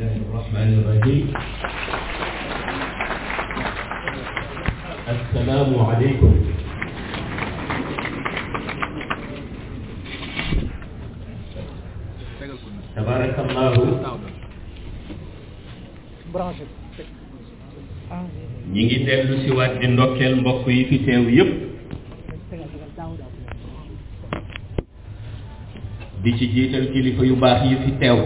الله الرحمن الرحيم السلام عليكم تبارك الله ñi ngi dellu si waat di ndokkeel mbokk yi fi teew yépp di ci jiital kilifa yu baax yi fi teew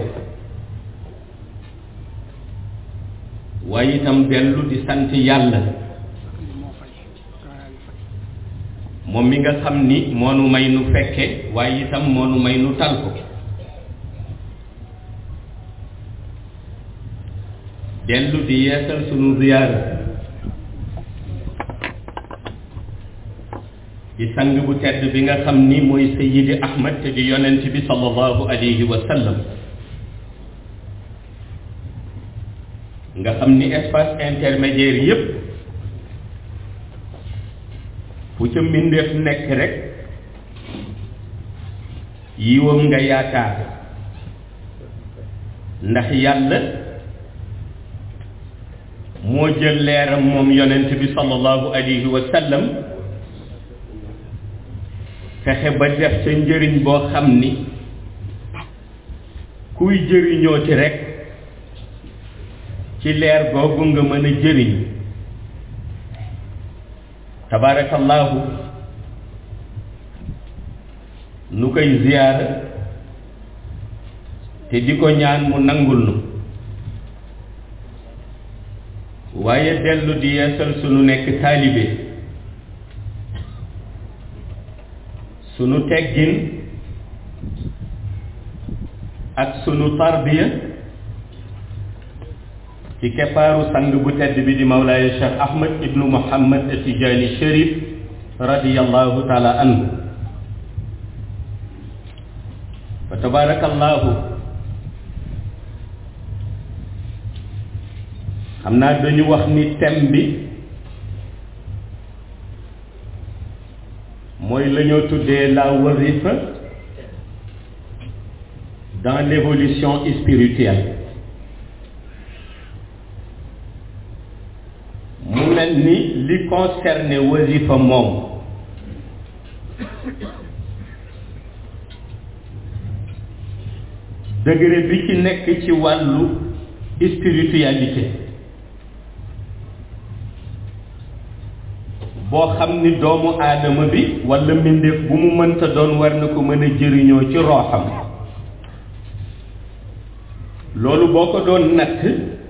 waaye itam dellu di sant yàlla moom mi nga xam ni moo nu may nu fekke waaye itam moo nu may nu tal ko dellu di yeesal sunu ziyaara ci sang bu tedd bi nga xam ni mooy Sayyidi Ahmad te di yonent bi sallallahu alayhi wa sallam nga xam ni espace intermédiaire yépp fu ca mbindeef nekk rek yiwam nga yaakaar ndax yàlla moo jël leeram moom yonent bi sallallahu alayhi wa sallam fexe ba def sa njëriñ boo xam ni kuy jëriñoo ci rekk ci leer googu nga mën a jëriñ tabaarakallaahu nu koy ziyaara te di ko ñaan mu nangul nu waaye dellu di yeesal sunu nekk taalibe sunu teggin ak sunu tarbiya ci keppaaru sang bu tedd bi di mawlaaya cheikh ahmad ibnu muhammad atijaani sharif radiyallahu taala anhu fa tabarakallahu xam naa dañu wax ni thème bi mooy la ñoo tuddee la wazifa dans l'évolution spirituelle mu mel ni li concerné wazifa moom degré bi ci nekk ci wàllu spiritualité boo xam ni doomu aadama bi walla mbindeef bu mu mënta doon war na ko mën a jëriñoo ci rooxam loolu boo ko doon natt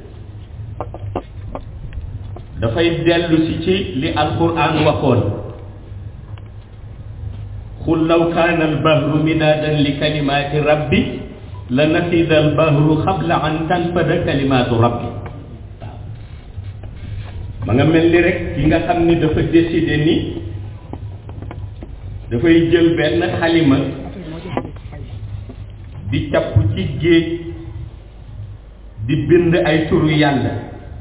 dafay dellu si ci li alquran waxoon xul law kaana albahru midaadan li kalimaati rabbi la nafida albahru xabla an tanfada kalimaatu rabbi ma nga mel ni rek ki nga xam ni dafa décidé ni dafay jël benn xalima di capp ci géej di bind ay turu yàlla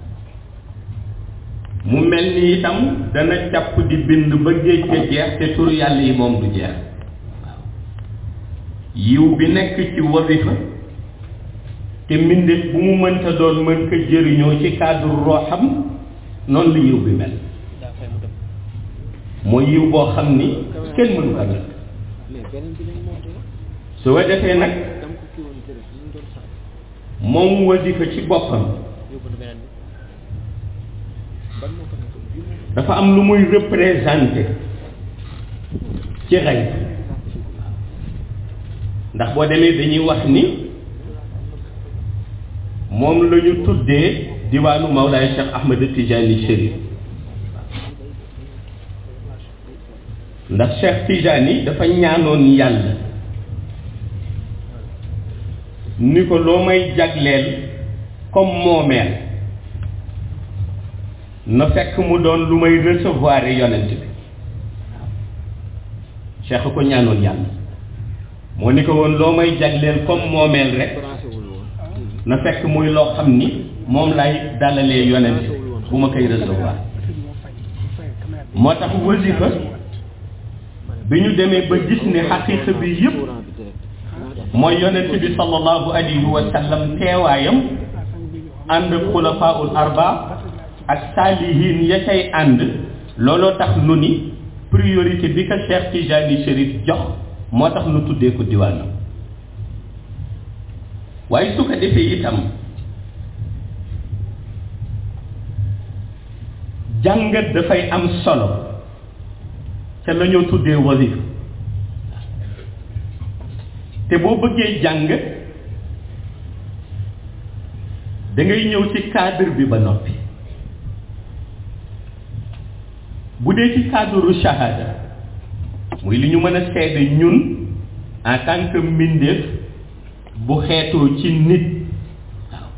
mu mel ni itam dana capp di bind ba géej ga jeex te turu yàlla yi moom du jeex waaw yiw bi nekk ci wazifa te mbindeef bu mu mënta doon mën ko jëriñoo ci cadre rooxam noonu la yiw bi mel mooy yiw boo xam ni kenn mënu ko nag su ko defee nag moom wasifa ci boppam dafa am lu muy représenté ci xay ndax boo demee dañuy wax ni moom la ñu tuddee diwaanu Mawlaay Cheikh Ahmed Tijani Chérif ndax Cheikh Tijani dafa ñaanoon yàlla ni ko loo may jagleel comme moomeel na fekk mu doon lu may recevoir yonent bi Cheikh ko ñaanoon yàlla moo ni ko woon loo may jagleel comme moomeel rek na fekk muy loo xam ni moom lay dalalee yonent bu ma koy recevoir moo tax wasifa bi ñu demee ba gis ni xaqiiqa bi yëpp mooy yonent bi sallallahu alayhi wa sallam teewaayam ànd ak xulafaul arba ak saalihin ya cay ànd looloo tax nu ni priorité bi ko Cheikh Tijani Chérif jox moo tax nu tuddee ko diwaanam waaye su ko defee itam jàngat dafay am solo ca la ñoo tuddee wasifa te boo bëggee jàng da ngay ñëw ci cadre bi ba noppi bu dee ci cadre shahada muy li ñu mën a seede ñun en tant que mbindeef bu xeetoo ci nit waaw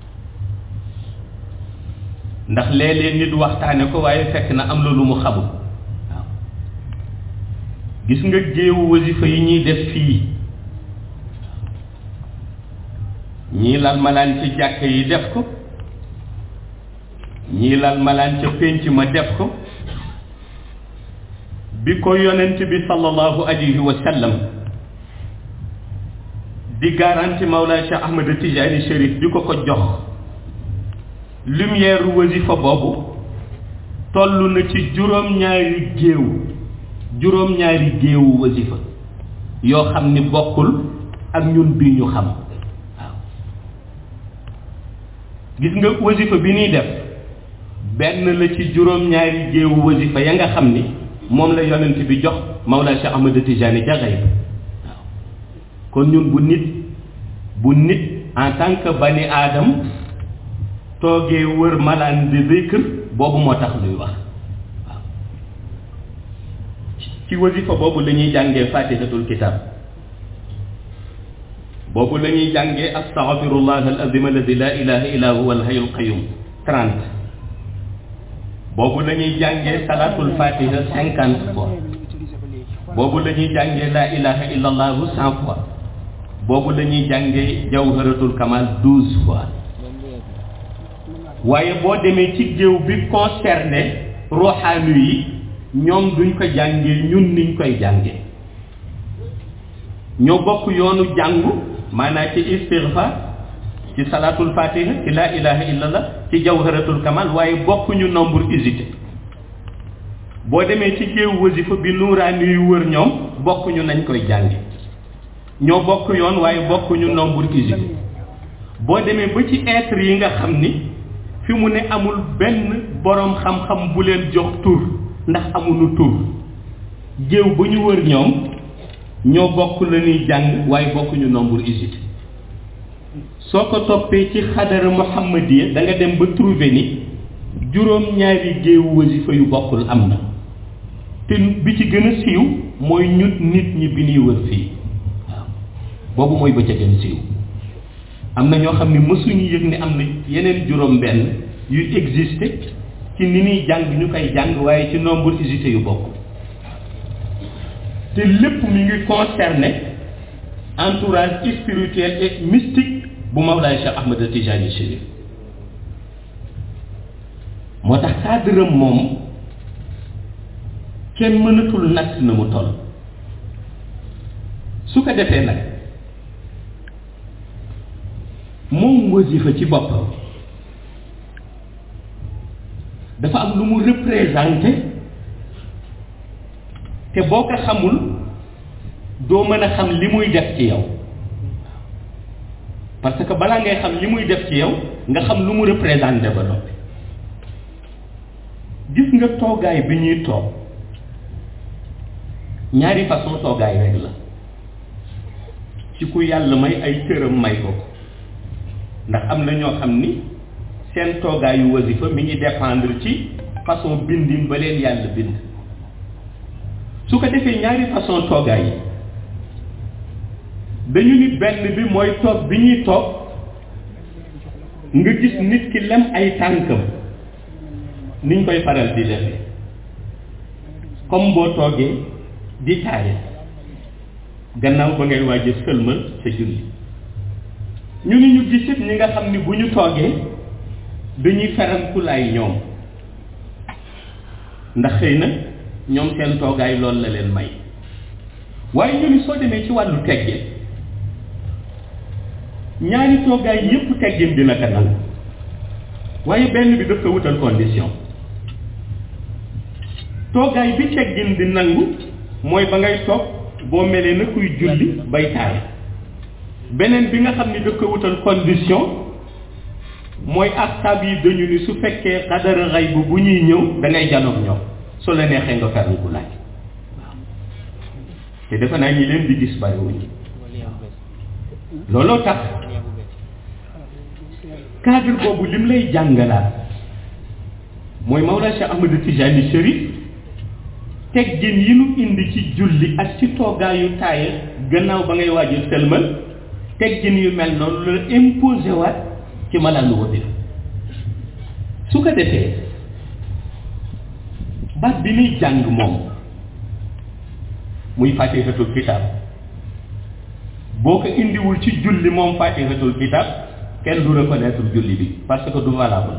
ndax léeg-léeg nit waxtaane ko waaye fekk na am na lu mu xamul waaw gis nga géewu wasifa yi ñuy def fii ñii lal malaan ci jàkk yi def ko ñii lal malaan ca pénc ma def ko bi ko yonent bi sallallahu alayhi wa sallam di garanti Mawlaa Cheikh Ahmed Tijani Chérif di ko ko jox lumière wasifa boobu toll na ci juróom-ñaari géew juróom-ñaari géewu wasifa yoo xam ni bokkul ak ñun bii ñu xam waaw gis nga wasifa bi ñuy def benn la ci juróom-ñaari géewu wasifa ya nga xam ni moom la yonent bi jox Mawlaa Cheikh Ahmed Tijani ca xayb waaw kon ñun bu nit bu nit en tant que bani aadam toogee wër malaan di zikr boobu moo tax luy wax waaw ci wasifa boobu la ñuy jàngee fatihatul kitab boobu la ñuy jàngee astaghfirullah al azim alladi la ilaha illa huwa al hayyul qayyum trente boobu la ñuy jàngee salatul fatiha cinquante fois boobu la ñuy jàngee la ilaha illa allahu cent fois boobu la ñuy jàngee jawharatul kamal douze fois waaye boo demee ci géew bi concerné roxaanu yi ñoom duñ ko jàngee ñun niñ koy jàngee ñoo bokk yoonu jàngu maanaam ci istighfar ci salatul fatiha ci la ilaha illallah ci jawharatul kamal waaye bokkuñu nombre usité boo demee ci géew wasifa bi nuuraani yu wër ñoom bokkuñu nañ koy jànge ñoo bokk yoon waaye bokkuñu nombre usité boo demee ba ci être yi nga xam ni fi mu ne amul benn boroom xam-xam bu leen jox tur ndax amuñu tur géew ba ñu wër ñoom ñoo bokk la ñuy jàng waaye bokkuñu nombre usité soo ko toppee ci xadara muhammadiya da nga dem ba trouver ni juróom-ñaari géewu wasifa yu bokkul am na te bi ci gën a siiw mooy ñut nit ñi bi ñuy wër fii waaw boobu mooy ba ca gën siiw am na ñoo xam ne mësuñu yëg ni am na yeneen juróom-benn yu existé ci ni ñuy jàng ñu koy jàng waaye ci nombre usité yu bokk te lépp mi ngi concerné entourage spirituel et mystique bu Mawlaay Cheikh Ahmed Tijani Chérif moo tax cadre moom kenn mënatul natt na mu toll su ko defee nag moom wasifa ci boppam dafa am lu mu représenté te boo ko xamul doo mën a xam li muy def ci yow parce que balaa ngay xam li muy def ci yow nga xam lu mu représenté ba noppi gis nga toogaay bi ñuy toog ñaari façon toogaay rek la ci ku yàlla may ay cëram may ko ko ndax am na ñoo xam ni seen toogaayu wasifa mi ngi dépendre ci façon bindin ba leen yàlla bind su ko defee ñaari façon toogaay yi dañu ni benn bi mooy toog bi ñuy toog nga gis nit ki lem ay tànkam niñ koy faral di defee comme boo toogee di taaye gannaaw ba ngay waaj a sëlmal sa julli ñu ni ñu gisit ñi nga xam ni bu ñu toogee dañuy ferankulaay ñoom ndax xëy na ñoom seen toogaay loolu la leen may waaye ñu ni soo demee ci wàllu teggin ñaari toogaay yépp teggin dina ko nangu waaye benn bi daf ko wutal condition toogaay bi teggin di nangu mooy ba ngay toog boo melee na kuy julli bay taay beneen bi nga xam ni daf ko wutal condition mooy astab yi dañu ni su fekkee xadara xay bu bu ñuy ñëw da ngay janoog ñoom su la neexee nga ferlu ku laaj te defe naa ñi leen di gis bariwuñu looloo tax cadre boobu lim lay jàngalaat mooy Mawlaa Cheikh Ahmad Tijani Chérif teggin yi nu indi ci julli ak ci toogaayu taaye gannaaw ba ngay waajal sëlmal teggin yu mel noonu la imposé waat ci malaanu wëddi su ko defee baat bi nuy jàng moom muy fatihatul kitab boo ko indiwul ci julli moom fatihatul kitab kenn du reconnaître julli bi parce que du valable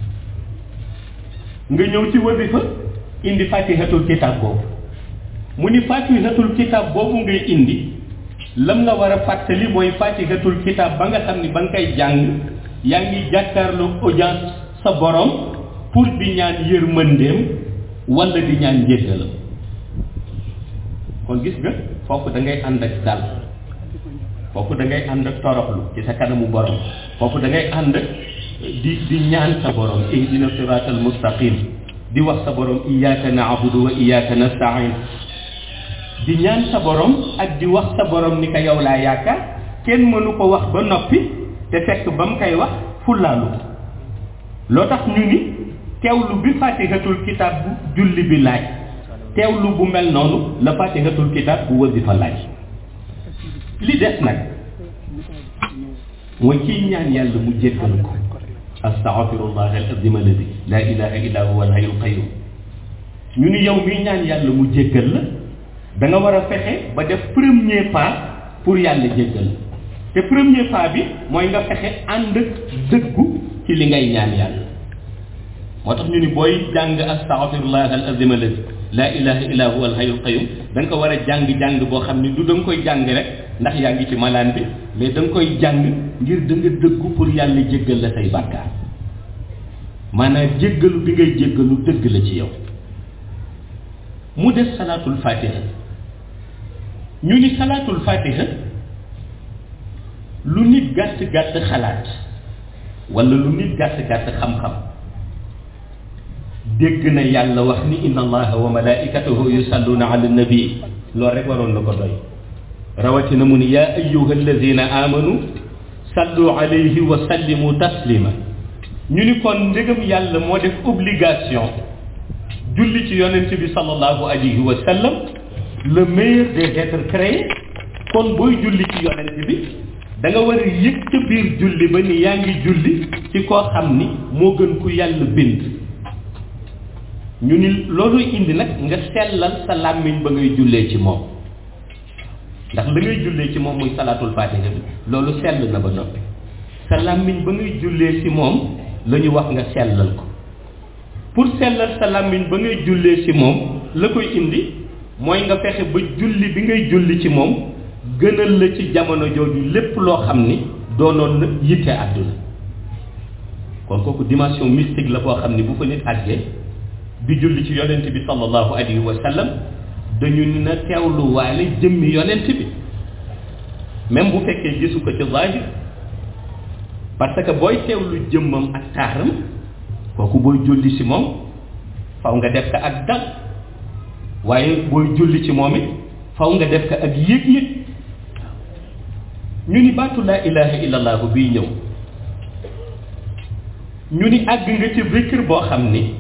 nga ñëw ci wasifa indi fatihatul kitab boobu mu ni fatihatul kitab boobu ngay indi lam la war a fàttali mooy fatihatul kitab ba nga xam ni ba nga koy jàng yaa ngi jàkkaarloo audience sa borom pour di ñaan yërmandeem wala di ñaan njéggalam kon gis nga foofu da ngay ànd ak dal foofu da ngay ànd ak toroxlu ci sa kanamu borom foofu da ngay ànd ak di di ñaan sa borom ihdina siratal mustaqim di wax sa borom iyyaka na'budu wa iyyaka nasta'in di ñaan sa borom ak di wax sa borom ni ko yow laa yaakaar kenn mënu ko wax ba noppi te fekk ba mu koy wax fullaalu loo tax ñu ni teewlu bi fatihatul kitab bu julli bi laaj teewlu bu mel noonu la fatihatul kitab bu wasifa laaj li des nag mooy kiy ñaan yàlla mu jéggal ko astaghfirullah al azim alladi la ilaha illa huwa al hayyul qayyum ñu ni yow miy ñaan yàlla mu jéggal la da nga war a fexe ba def premier pas pour yàlla jéggal te premier pas bi mooy nga fexe ànd ak dëggu ci li ngay ñaan yàlla moo tax ñu ni booy jàng astaghfirullah al azim alladi la ilaha illa huwa al hayyul qayyum da nga ko war a jàng-jàng boo xam ni du da nga koy jàng rek ndax yaa ngi ci malaan bi mais da nga koy jàng ngir da nga dëggu pour yàlla jéggal la say bàkkaar maanaam jéggalu bi ngay jéggalu dëgg la ci yow mu des salaatul fatiha ñu ni salaatul fatiha lu nit gàtt gàtt xalaat wala lu nit gàtt gàtt xam-xam dégg na yàlla wax ni inna allaha wa malaikatahu yusalluna ala nabi loolu rek waroon na ko doy rawatina mu ni yaa ayuha alladina amanu sallu alayhi wa sallimu taslima ñu ni kon ndegam yàlla moo def obligation julli ci yonent bi sallallahu alayhi wa sallam le meilleur des êtres créés kon booy julli ci yonent bi da nga war a yëg ca biir julli ba ni yaa ngi julli ci koo xam ni moo gën ku yàlla bind ñu ni loolu indi nag nga sellal sa làmmiñ ba ngay jullee ci moom ndax la ngay jullee ci moom muy salaatul fatiha bi loolu sell na ba noppi sa làmmiñ ba ngay jullee ci moom la ñu wax nga sellal ko pour sellal sa làmmiñ ba ngay jullee ci moom la koy indi mooy nga fexe ba julli bi ngay julli ci moom gënal la ci jamono jooju lépp loo xam ni doonoon na yitte àdduna kon kooku dimension mystique la boo xam ni bu fa nit àggee di julli ci yonent bi sallallahu alayhi wa sallam dañu na teewlu waale jëmmi yonent bi même bu fekkee gisu ko ci zahir parce que booy teewlu jëmmam ak taaram kooku booy julli ci moom faw nga def ko ak dal waaye booy julli ci moom it faw nga def ko ak yëg-yëg ñu ni baatu laa ilaha illallah bii ñëw ñu ni àgg nga ci zikr boo xam ni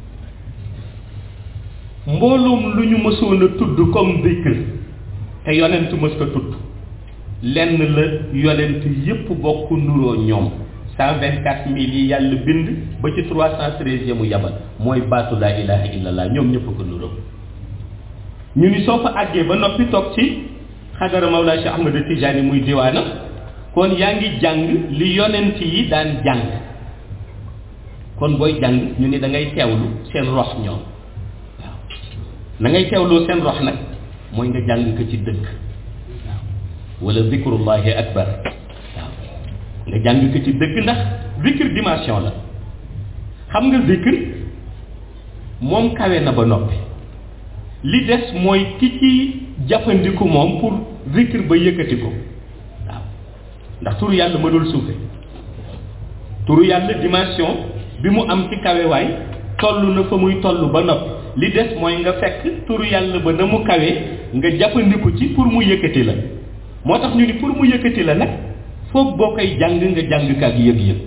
mbooloom lu ñu mësoon a tudd comme zikr te yonent mës ko tudd lenn la yonent yépp bokk nuroo ñoom cent vingt quatre mille yi yàlla bind ba ci trois cent treize mu yabal mooy baatu laa ilaha illallah ñoom ñëpp ko nuroo ñu ni soo fa àggee ba noppi toog ci xadara Mawlaa Cheikh Ahmad Tijaani muy diwaana kon yaa ngi jàng li yonent yi daan jàng kon booy jàng ñu ni da ngay teewlu seen rox ñoom waaw na ngay teewloo seen rox nag mooy nga jàng ko ci dëkk waaw wala zikrullahi akbar waaw nga jàng ko ci dëgg ndax zikr dimension la xam nga zikr moom kawe na ba noppi li des mooy ki ci jàppandiku moom pour zikr ba yëkkati ko waaw ndax turu yàlla mënul suufe turu yàlla dimension bi mu am ci kawewaay toll na fa muy toll ba noppi li des mooy nga fekk turu yàlla ba na mu kawee nga jàppandiku ci pour mu yëkkati la moo tax ñu ni pour mu yëkkati la nag foog boo koy jàng nga jàng kaak yëg-yëg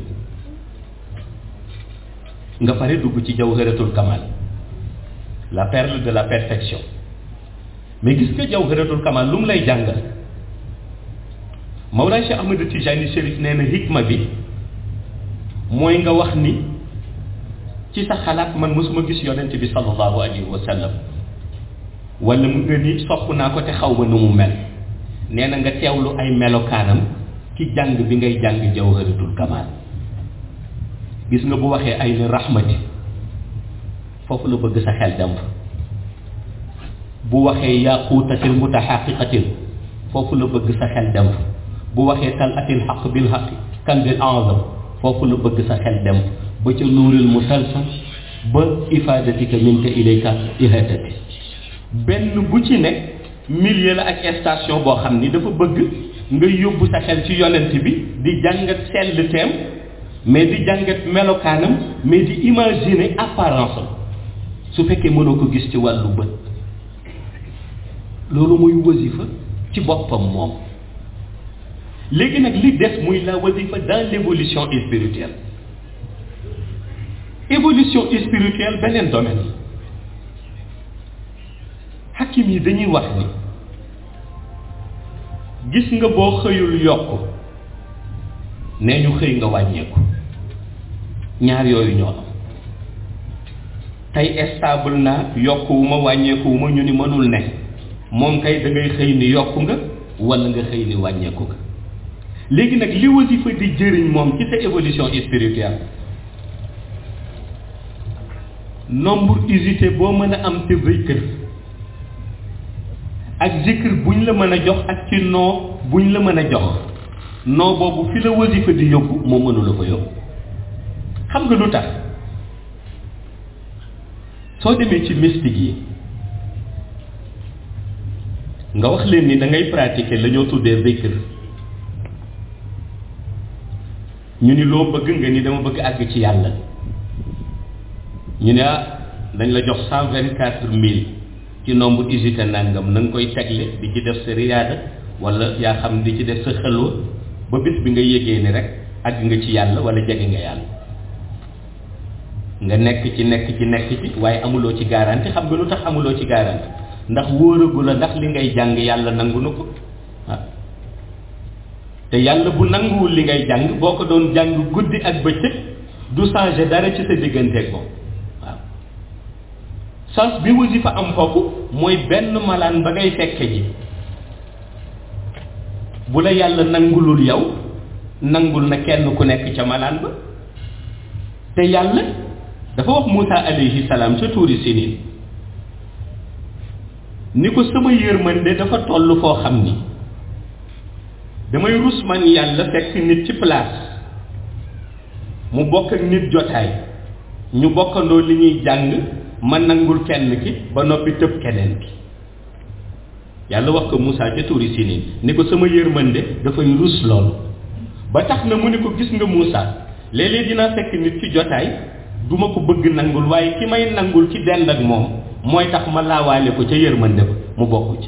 nga pare dugg ci jawharatul kamal la perle de la perfection mais gis nga jawharatul kamal lu mu lay jàngal Mawlana Cheikh Ahmed Tijani Chérif nee na hikma bi mooy nga wax ni ci sa xalaat man mosuma gis yonent bi sallallahu alayhi wa sallam wala mu nga ni sopp naa ko te xaw ma nu mu mel nee na nga teewlu ay melokaanam ci jàng bi ngay jàng jawharatul kamal gis nga bu waxee ay ni rahmati foofu la bëgg sa xel dem fa bu waxee yaquutatil mutaxaqiqatil foofu la bëgg sa xel dem fa bu waxee tal atil xaq bil xaqi kan bil azam foofu la bëgg sa xel dem ba ca nuuril musalsal ba ifadatika minka ilayka ihadati benn bu ci nekk milieu la ak station boo xam ni dafa bëgg nga yóbbu sa xel ci yonent bi di jàngat sell teem mais di jàngat melokaanam mais di imaginer apparence am su fekkee mënoo ko gis ci wàllu bët loolu muy wasifa ci boppam moom léegi nag li des muy la wasifa dans l'évolution spirituelle évolution spirituelle beneen domaine hakim yi dañuy wax ni gis nga boo xëyul yokk nee ñu xëy nga wàññeeku ñaar yooyu ñoo am tey stable naa yokkuwuma wàññeekuwuma ñu ni mënul ne moom kay da ngay xëy ni yokku nga wala nga xëy ni wàññeeku nga léegi nag li wasifa di jëriñ moom ci sa évolution spirituelle nombre usité boo mën a am te zikr ak zikr buñ la mën a jox ak ci noo buñ la mën a jox noo boobu fi la wasifa di yóbbu moo mënula fa yóbbu xam nga lu tax soo demee ci mystique yi nga wax leen ni da ngay pratiquer la ñoo tuddee zikr ñu ni loo bëgg nga ni dama bëgg àgg ci yàlla ñu ne ah dañ la jox cent vingt quatre mille ci nombre usité nangam na nga koy tegle di ci def sa riyaada wala yaa xam di ci def sa xelwa ba bis bi nga yégee ni rek àgg nga ci yàlla wala jege nga yàlla nga nekk ci nekk ci nekk ci waaye amuloo ci garanti xam nga lu tax amuloo ci garanti ndax wóoragu la ndax li ngay jàng yàlla nangu na ko ah te yàlla bu nanguwul li ngay jàng boo ko doon jàng guddi ak bëccëg du changer dara ci sa digganteeg moom waaw sens bi wasifa am foofu mooy benn malaan ba ngay fekke ji bu la yàlla nangulul yow nangul na kenn ku nekk ca malaan ba te yàlla dafa wax Moussa alayhi salaam ca tuuri sinin ni ko sama yërmande dafa toll foo xam ni damay rus man yàlla fekk nit ci place mu bokk ak nit jotaay ñu bokkandoo li ñuy jàng ma nangul kenn ki ba noppi tëb keneen ki yàlla wax ko Moussa ca tuuri sinin ni ko sama yërmande dafay rus loolu ba tax na mu ni ko gis nga Moussa léeg-léeg dinaa fekk nit ci jotaay du ma ko bëgg nangul waaye ki may nangul ci dend ak moom mooy tax ma laawaale ko ca yërmande ba mu bokk ci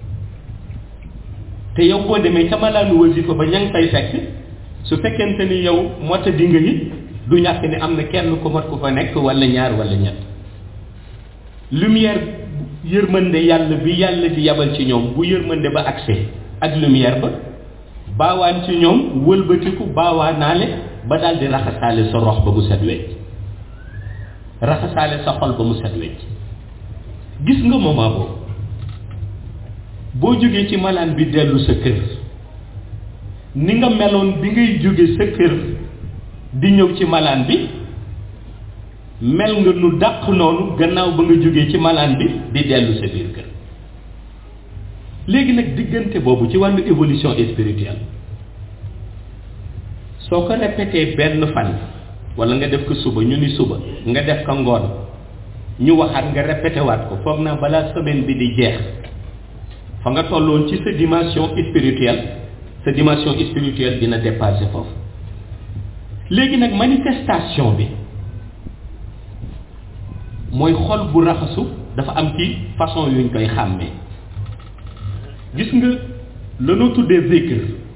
te yow boo demee ca malaanu wasifa ba ña ngi fay fekk su fekkente ni yow mota di nga it du ñàkk ni am na kenn ku mat ku fa nekk wala ñaar wala ñett lumière yërmande yàlla bi yàlla di yabal ci ñoom bu yërmande ba accès ak lumière ba baawaan ci ñoom wëlbatiku baawaanaale ba daal di raxasaale sa rox ba mu set wecc raxasaale sa xol ba mu set wecc gis nga moment boobu boo jógee ci malaan bi dellu sa kër ni nga meloon bi ngay jóge sa kër di ñëw ci malaan bi mel nga nu dàq noonu gannaaw ba nga jógee ci malaan bi di dellu sa biir kër léegi nag diggante boobu ci wàllu évolution spirituelle soo ko répété benn fan wala nga def ko suba ñu ni suba nga def ko ngoon ñu waxaat nga répété waat ko foog naa balaa semaine bi di jeex fa nga tolloon ci sa dimension spirituelle sa dimension spirituelle dina dépasser foofu léegi nag manifestation bi mooy xol bu raxasu dafa am ci façon yuñ koy xàmmee gis nga lanoo tuddee zikr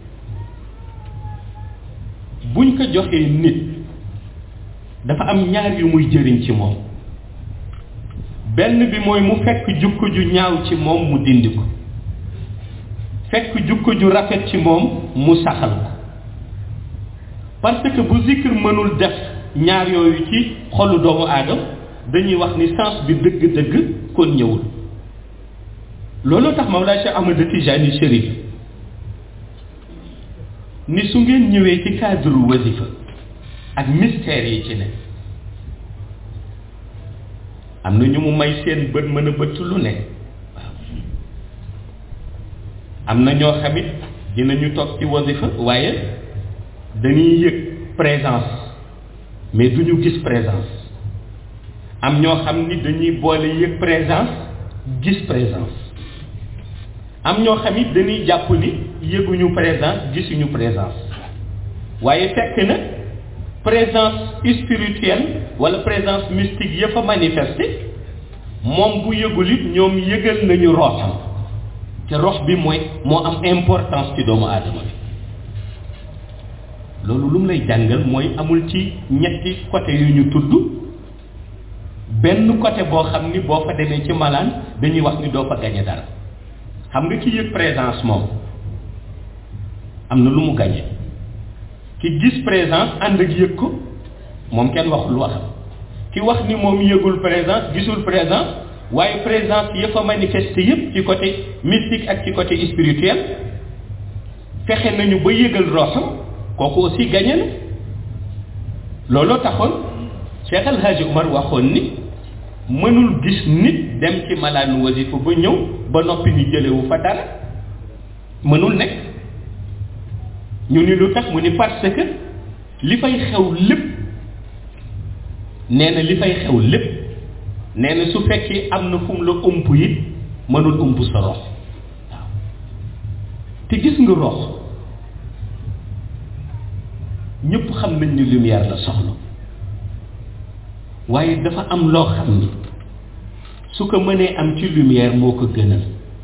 buñ ko joxee nit dafa am ñaar yu muy jëriñ ci moom benn bi mooy mu fekk jukko ju ñaaw ci moom mu dindi ko fekk jukko ju rafet ci moom mu saxal ko parce que bu zikr mënul def ñaar yooyu ci xolu doomu aadama dañuy wax ni sens bi dëgg-dëgg kon ñëwul looloo tax Mawlaa Cheikh Ahmad Tijani Chérif ni su ngeen ñëwee ci cadre wasifa ak mystère yi ci ne am na ñu mu may seen bët mën a bëtt lu ne waaw am na ñoo xamit dinañu toog ci wasifa waaye dañuy yëg présence mais duñu gis présence am ñoo xam ni dañuy boole yëg présence gis présence am ñoo xam it dañuy jàpp ni yëguñu présence gisuñu présence waaye fekk na présence spirituelle wala présence mystique ya fa manifesté moom bu yëgul it ñoom yëgal nañu roxam te rox bi mooy moo am importance ci doomu aadama bi loolu lu mu lay jàngal mooy amul ci ñetti côté yu ñu tudd benn côté boo xam ni boo fa demee ci malaan dañuy wax ni doo fa gañe dara xam nga ki yëg présence moom am na lu mu gañe ki gis présence ànd ak yëg ko moom kenn waxul waxam ki wax ni moom yëgul présence gisul présence waaye présence ya fa manifesté yépp ci côté mystique ak ci côté spirituel fexe nañu ba yëgal roxam kooku aussi gañe na looloo taxoon Cheikh El Hadji Omar waxoon ni mënul gis nit dem ci malaanu wasifa ba ñëw ba noppi ñu jëlewu fa dara mënul nekk ñu ni lu tax mu ni parce que li fay xew lépp nee na li fay xew lépp nee na su fekkee am na fu mu la ump it mënul ump sa rox waaw te gis nga rox ñëpp xam nañ ni lumière la soxla waaye dafa am loo xam ni su ko mënee am ci lumière moo ko gënal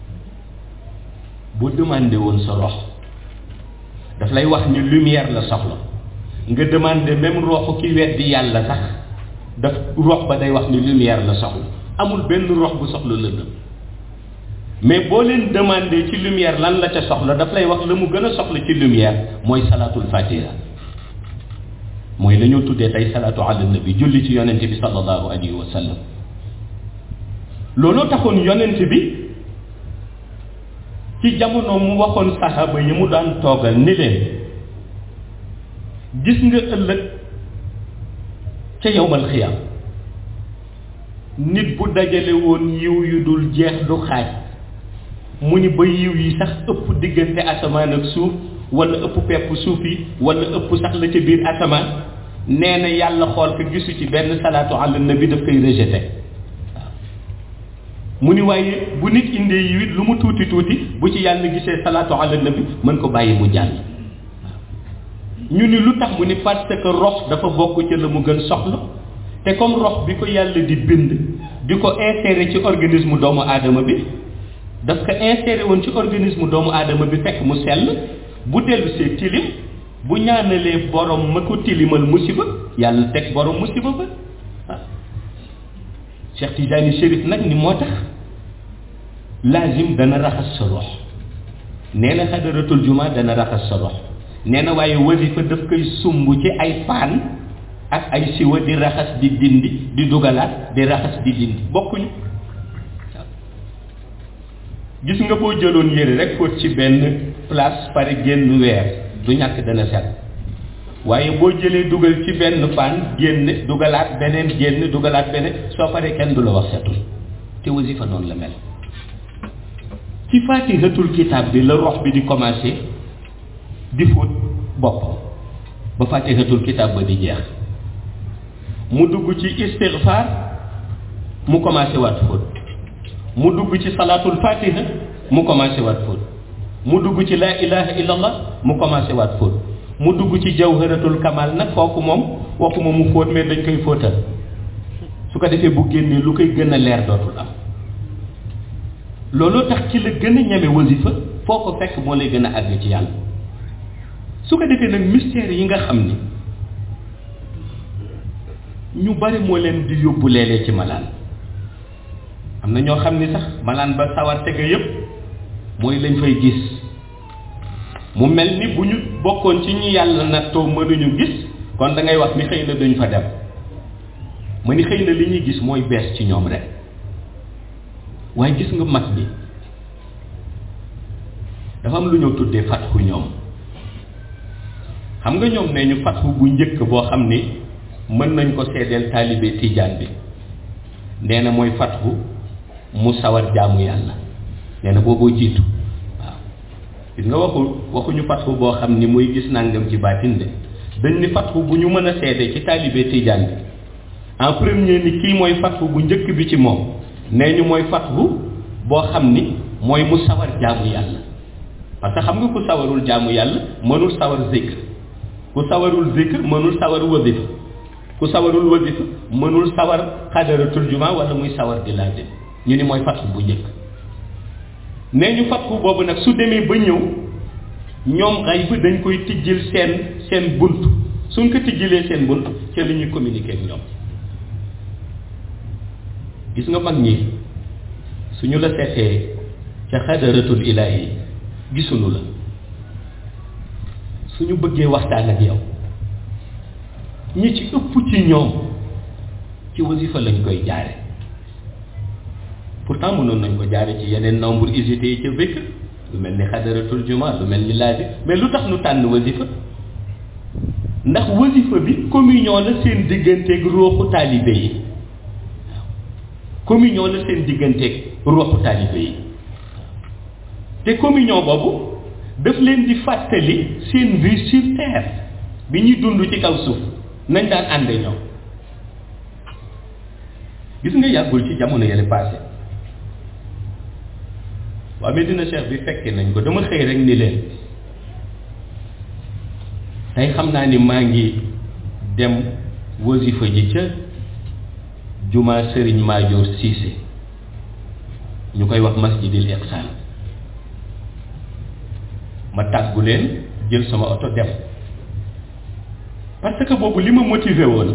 boo demandé woon sa rox daf lay wax ni lumière la soxla nga demandé même roxu ki weddi yàlla sax daf rox ba day wax ni lumière la soxla amul benn rox bu soxla lëndëm mais boo leen demandé ci lumière lan la ca soxla daf lay wax la mu gën a soxla ci lumière mooy salaatul fatiha mooy la ñoo tuddee tey salaatu ala nabi julli ci yonente bi sallallahu alayhi wa sallam looloo taxoon yonente bi ci jamono mu waxoon saxaaba yi mu daan toogal ni leen gis nga ëllëg ca yowmal xiyaam nit bu dajale woon yiw yu dul jeex du xaaj mu ni ba yiw yi sax ëpp diggante asamaan ak suuf wala ëpp pepp suuf yi wala ëpp sax la ca biir asamaan nee na yàlla xool ko gisu ci benn salaatu ala nabi daf koy rejeté waaw mu ni waaye bu nit indee yiw it lu mu tuuti tuuti bu ci yàlla gisee salaatu ala nabi mën ko bàyyi mu jàll ñu ni lu tax mu ni parce que rox dafa bokk ci la mu gën soxla te comme rox bi ko yàlla di bind di ko insérer ci organisme doomu aadama bi daf ko insérer woon ci organisme doomu aadama bi fekk mu sell bu dellu see tilim bu ñaanalee borom ma ko tilimal musiba yàlla teg borom musiba ba ah Cheikh Tidiane Chérif nag ni moo tax laazim dana raxas sa rox nee na xadaratul juma dana raxas sa rox nee na waaye wasifa daf koy sumb ci ay paan ak ay siwa di raxas di dindi di dugalaat di raxas di dindi bokkuñu gis nga boo jëloon yére rek fóot ci benn place pare génn weer du ñàkk dana set waaye boo jëlee dugal ci benn paan génn dugalaat beneen génn dugalaat beneen soo paree kenn du la wax setul te wasifa noonu la mel ci faatihatul kitaab bi la rox bi di commencé di fóot boppam ba faatihatul kitaab ba di jeex mu dugg ci istighfar mu commencé waat fóot mu dugg ci salaatul fatiha mu commencé waat fóot mu dugg ci laa ilaha illallah mu commencé waat fóot mu dugg ci jawharatul kamal nag kooku moom waxuma mu fóot mais dañ koy fóotal su ko defee bu génnee lu koy gën a leer dootul am looloo tax ci la gën a ñeme wasifa foo ko fekk moo lay gën a àgg ci yàlla su ko defee nag mystère yi nga xam ni ñu bari moo leen di yóbbu léeg-léeg ci malaan am na ñoo xam ni sax malaan ba sawar tege yépp mooy lañ fay gis mu mel ni bu ñu bokkoon ci ñi yàlla nattoo mënuñu gis kon da ngay wax ni xëy na duñ fa dem ma ni xëy na li ñuy gis mooy bees ci ñoom rek waaye gis nga mag bi dafa am lu ñoo tuddee fatxu ñoom xam nga ñoom nee ñu fatxu bu njëkk boo xam ni mën nañ ko seedeel taalibe tijaan bi nee na mooy fatxu mu sawar jaamu yàlla nee na booboo jiitu waaw gis nga waxu waxuñu fatxu boo xam ni muy gis nangam ci baatin de dañ ni fatxu bu ñu mën a seede ci taalibe tijaan bi en premier ni kii mooy fatxu bu njëkk bi ci moom nee ñu mooy fatxu boo xam ni mooy mu sawar jaamu yàlla parce que xam nga ku sawarul jaamu yàlla mënul sawar zikr ku sawarul zikr mënul sawar wasifa ku sawarul wasifa mënul sawar xadaratul juma wala muy sawar di laajte ñu ni mooy fatxu bu njëkk nee ñu fatxu boobu nag su demee ba ñëw ñoom xay bi dañ koy tijjil seen seen bunt suñ ko tijjilee seen bunt ca li ñuy communiquer ak ñoom gis nga mag ñi suñu la seetee ca xadaratul ilaahi gisuñu la suñu bëggee waxtaan ak yow ñi ci ëpp ci ñoom ci wasifa lañ koy jaare pourtant mënoon nañ ko jaare ci yeneen nombre usité yi ca békk lu mel ni xadaratul juma lu mel ni laaji mais lu tax nu tànn wasifa ndax wasifa bi communion la seen digganteeg ruuxu taalibe yi communion la seen digganteeg ruuxu taalibe yi te communion boobu daf leen di fàttali seen vie sur terre bi ñuy dund ci kaw suuf nañ daan ànde ñoom gis nga yàggul ci jamono yële passé waa Medina Cheikh bi fekkee nañ ko dama xëy rek ni leen tey xam naa ni maa ngi dem wasifa ji ca juma Serigne Madior Cissé ñu koy wax masjidil Iqsal ma tàggu leen jël sama oto dem parce que boobu li ma motivé woon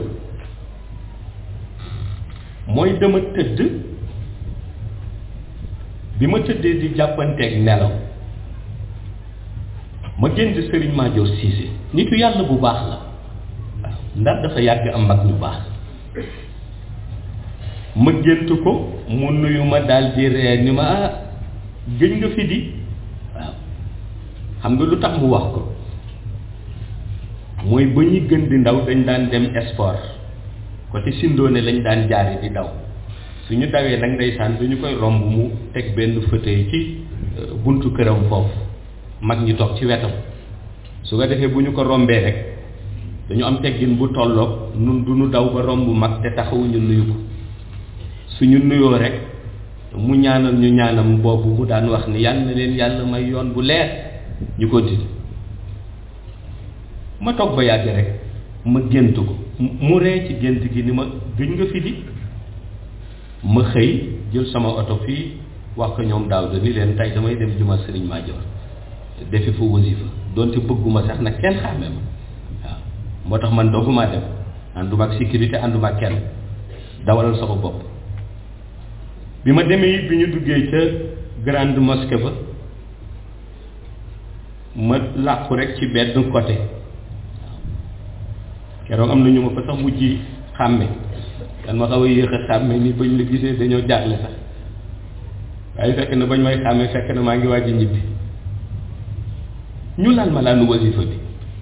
mooy dama tëdd bi ma tëddee di jàppanteeg nelaw ma génn Serigne Madior Cissé nitu yàlla bu baax la waaw ndax dafa yàgg am mag ñu baax ma gént ko mu nuyu ma daal di ree ni ma ah gëj nga fi di waaw xam nga lu tax mu wax ko mooy ba ñuy gën di ndaw dañ daan dem sport côté Sindoone lañ daan jaare di daw suñu dawee nag ndeysaan duñu koy romb mu teg benn fauteuil ci buntu këram foofu mag ñi toog ci wetam su ko defee bu ñu ko rombee rek dañu am teggin bu tolloog nun du ñu daw ba romb mag te taxawuñu nuyu ko suñu nuyoo rek mu ñaanal ñu ñaanam boobu mu daan wax ni yàlla na leen yàlla may yoon bu leer ñu ko di ma toog ba yàgg rek ma gént ko mu ree ci gént gi ni ma gëj nga fi di ma xëy jël sama oto fii wax ko ñoom daaw da ni leen tey damay dem juma Serigne Madior defi fa wasifa donte bëgguma sax nag kenn xàmme ma waaw moo tax man dooguma dem ànduma ak sécurité ànduma ak kenn dawalal sama bopp bi ma demee it bi ñu duggee ca grande mosquée ba ma làqu rek ci benn côté keroog am na ñu ma fa sax mujj xàmme dan ma xaw a yéex a xàmme ni bañ la gisee dañoo jaaxle sax waaye fekk na bañ may xàmme fekk na maa ngi waaj a ñibbi ñu lal malaanu wasifa bi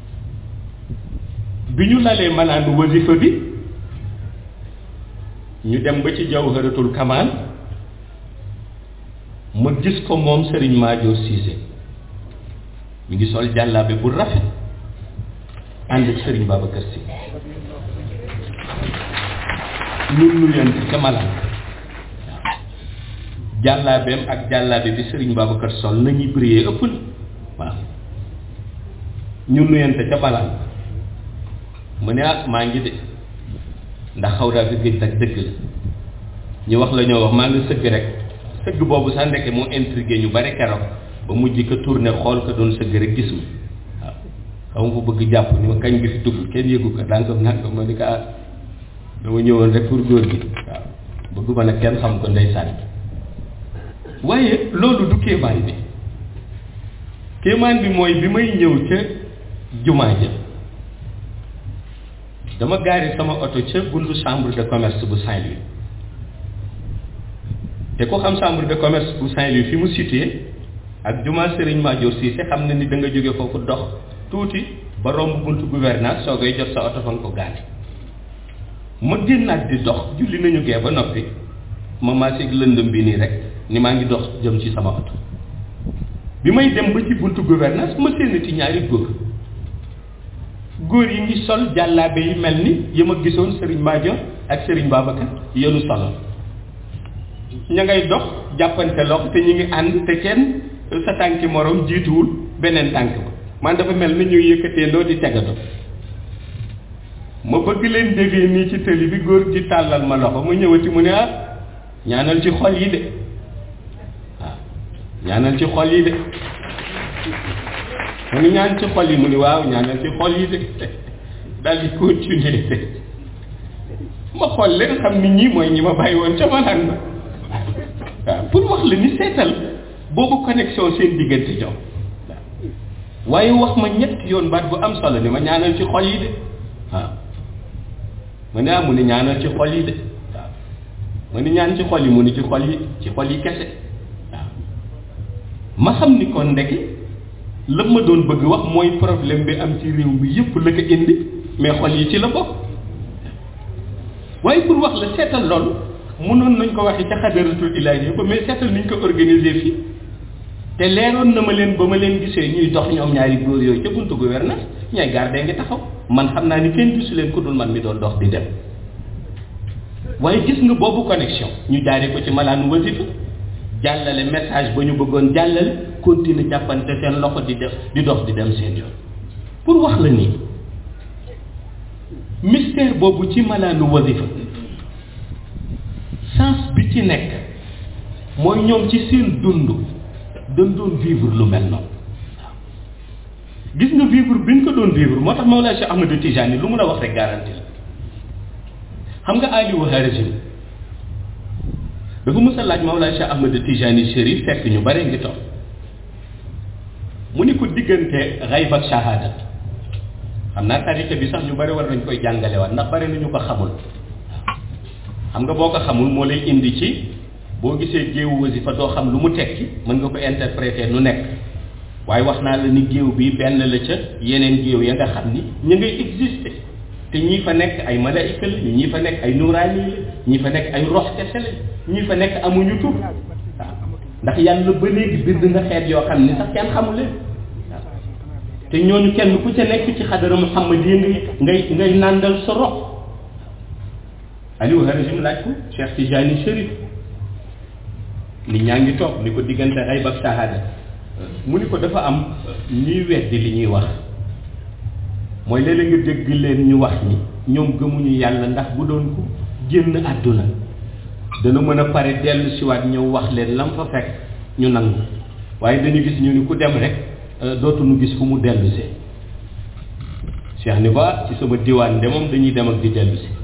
bi ñu lalee malaanu wasifa bi ñu dem ba ci jawharatul kamal ma gis ko moom Serigne Madior Cissé mi ngi sol jàllaabe bu rafet ànd ak Serigne Babacar Sy ñun nuyante ca malaan waaw jàllaabeem ak jàllaabe bi Serigne Babacar sol nañuy briller ëpp na waaw ñu nuyante ca malaan mu ne ah maa ngi de ndax xaw daa fi gëj nag dëgg la ñu wax la ñoo wax maa ngi sëgg rek sëgg boobu sax ndeke moo intrigué ñu bari keroog ba mujj ko tourné xool ko doon sëgg rek gisul waaw xam nga bëgg jàpp ni ma kañ bi fi dugg kenn yëgu ko danga naan ko ma ni ko ah dama ñëwoon rek pour góor gi waaw bëgguma nag kenn xam ko ndeysaan waaye loolu du kéemaan bi kéemaan bi mooy bi may ñëw ca jumaa ja dama gaari sama oto ca buntu chambre de commerce bu Saint-Louis te ku xam chambre de commerce bu Saint-Louis fi mu situé ak jumaa Serigne Madior Cissé xam na ni da nga jóge foofu dox tuuti ba romb buntu gouvernance soo koy jot sa oto fa nga ko gaari ma génnaat di dox julli nañu gee ba noppi ma maaseeg lëndëm bi nii rek ni maa ngi dox jëm ci sama oto bi may dem ba ci buntu gouvernance ma séenati ñaari góor góor yi ngi sol jàllaabe yi mel ni yi ma gisoon Serigne Madior ak Serigne Babacar yenu solo ña ngay dox jàppante loxo te ñu ngi ànd te kenn sa tànki morom jiituwul beneen tànk ba man dafa mel ni ñuy yëkkatee ndoo di tegato ma bëgg leen déggee nii ci tëli bi góor gi tàllal ma loxo ma ñëwati mu ne ah ñaanal ci xol yi de waaw ñaanal ci xol yi de mu ni ñaan ci xol yi mu ni waaw ñaanal ci xol yi de daal di continuer de ma xool leen xam ni ñii mooy ñi ma bàyyi woon ca malaan ba waaw pour wax la ni seetal boobu connexion seen diggante ñoom waaye wax ma ñett yoon baat bu am solo ni ma ñaanal ci xol yi de waaw mu ne ah mu ni ñaanal ci xol yi de waaw mu ni ñaan ci xol yi mu ni ci xol yi ci xol yi kese waaw ma xam ni kon ndeke la ma doon bëgg wax mooy problème bi am ci réew mi yëpp la ko indi mais xol yi ci la bokk waaye pour wax la seetal loolu mënoon nañ ko waxee ca xadaratul ilaahi ba mais seetal niñ ko organiser fii te leeroon na ma leen ba ma leen gisee ñuy dox ñoom ñaari góor yooyu ca buntu gouvernance ñay gardé ngi taxaw man xam naa ni kenn gisu leen ku dul man mi doon dox di dem waaye gis nga boobu connexion ñu jaaree ko ci malaanu wasifa jàllale message ba ñu bëggoon jàllale continuer jàppante seen loxo di def di dox di dem seen yoon pour wax la nii mystère boobu ci malaanu wasifa sens bi ci nekk mooy ñoom ci seen dund dañ doon vivre lu mel noonu waaw gis nga vivre bi ñu ko doon vivre moo tax Mawlaa Cheikh Ahmed Tijani lu mun a wax rek garanti la xam nga Aliou Harazim dafa mës a laaj Mawlaa Cheikh Ahmed Tijani Chérif fekk ñu bare ngi toog mu ni ko diggante xayb ak shahada xam naa tariqa bi sax ñu bare war nañ koy jàngalewaat ndax bare nañu ko xamul xam nga boo ko xamul moo lay indi ci boo gisee géewu wasifa doo xam lu mu tekki mën nga ko interpréter nu nekk waaye wax naa la ni géew bi benn la ca yeneen géew ya nga xam ni ñu ngay exister te ñii fa nekk ay malaayika la ñii fa nekk ay nuraani la ñii fa nekk ay rox kese la ñii fa nekk amuñu tur waaw ndax yàlla ba léegi bind na xeet yoo xam ni sax kenn xamul leen waaw te ñooñu kenn ku ca nekk ci xadara Muhammad yi ngay ngay ngay nàndal sa rox Aliou Harazim laaj ko Cheikh Tijani Chérif nit ñaa ngi toog ni ko diggante xayb ak shahada mu ni ko dafa am ñuy weddi li ñuy wax mooy léeg-léeg nga dégg leen ñu wax ni ñoom gëmuñu yàlla ndax bu doon ko génn àdduna dana mën a pare dellu siwaat ñëw wax leen lam fa fekk ñu nangu waaye dañu gis ñu ni ku dem rek dootuñu gis fu mu dellu see Cheikh ni ba ci sama diwaan de moom dañuy dem ak di dellu si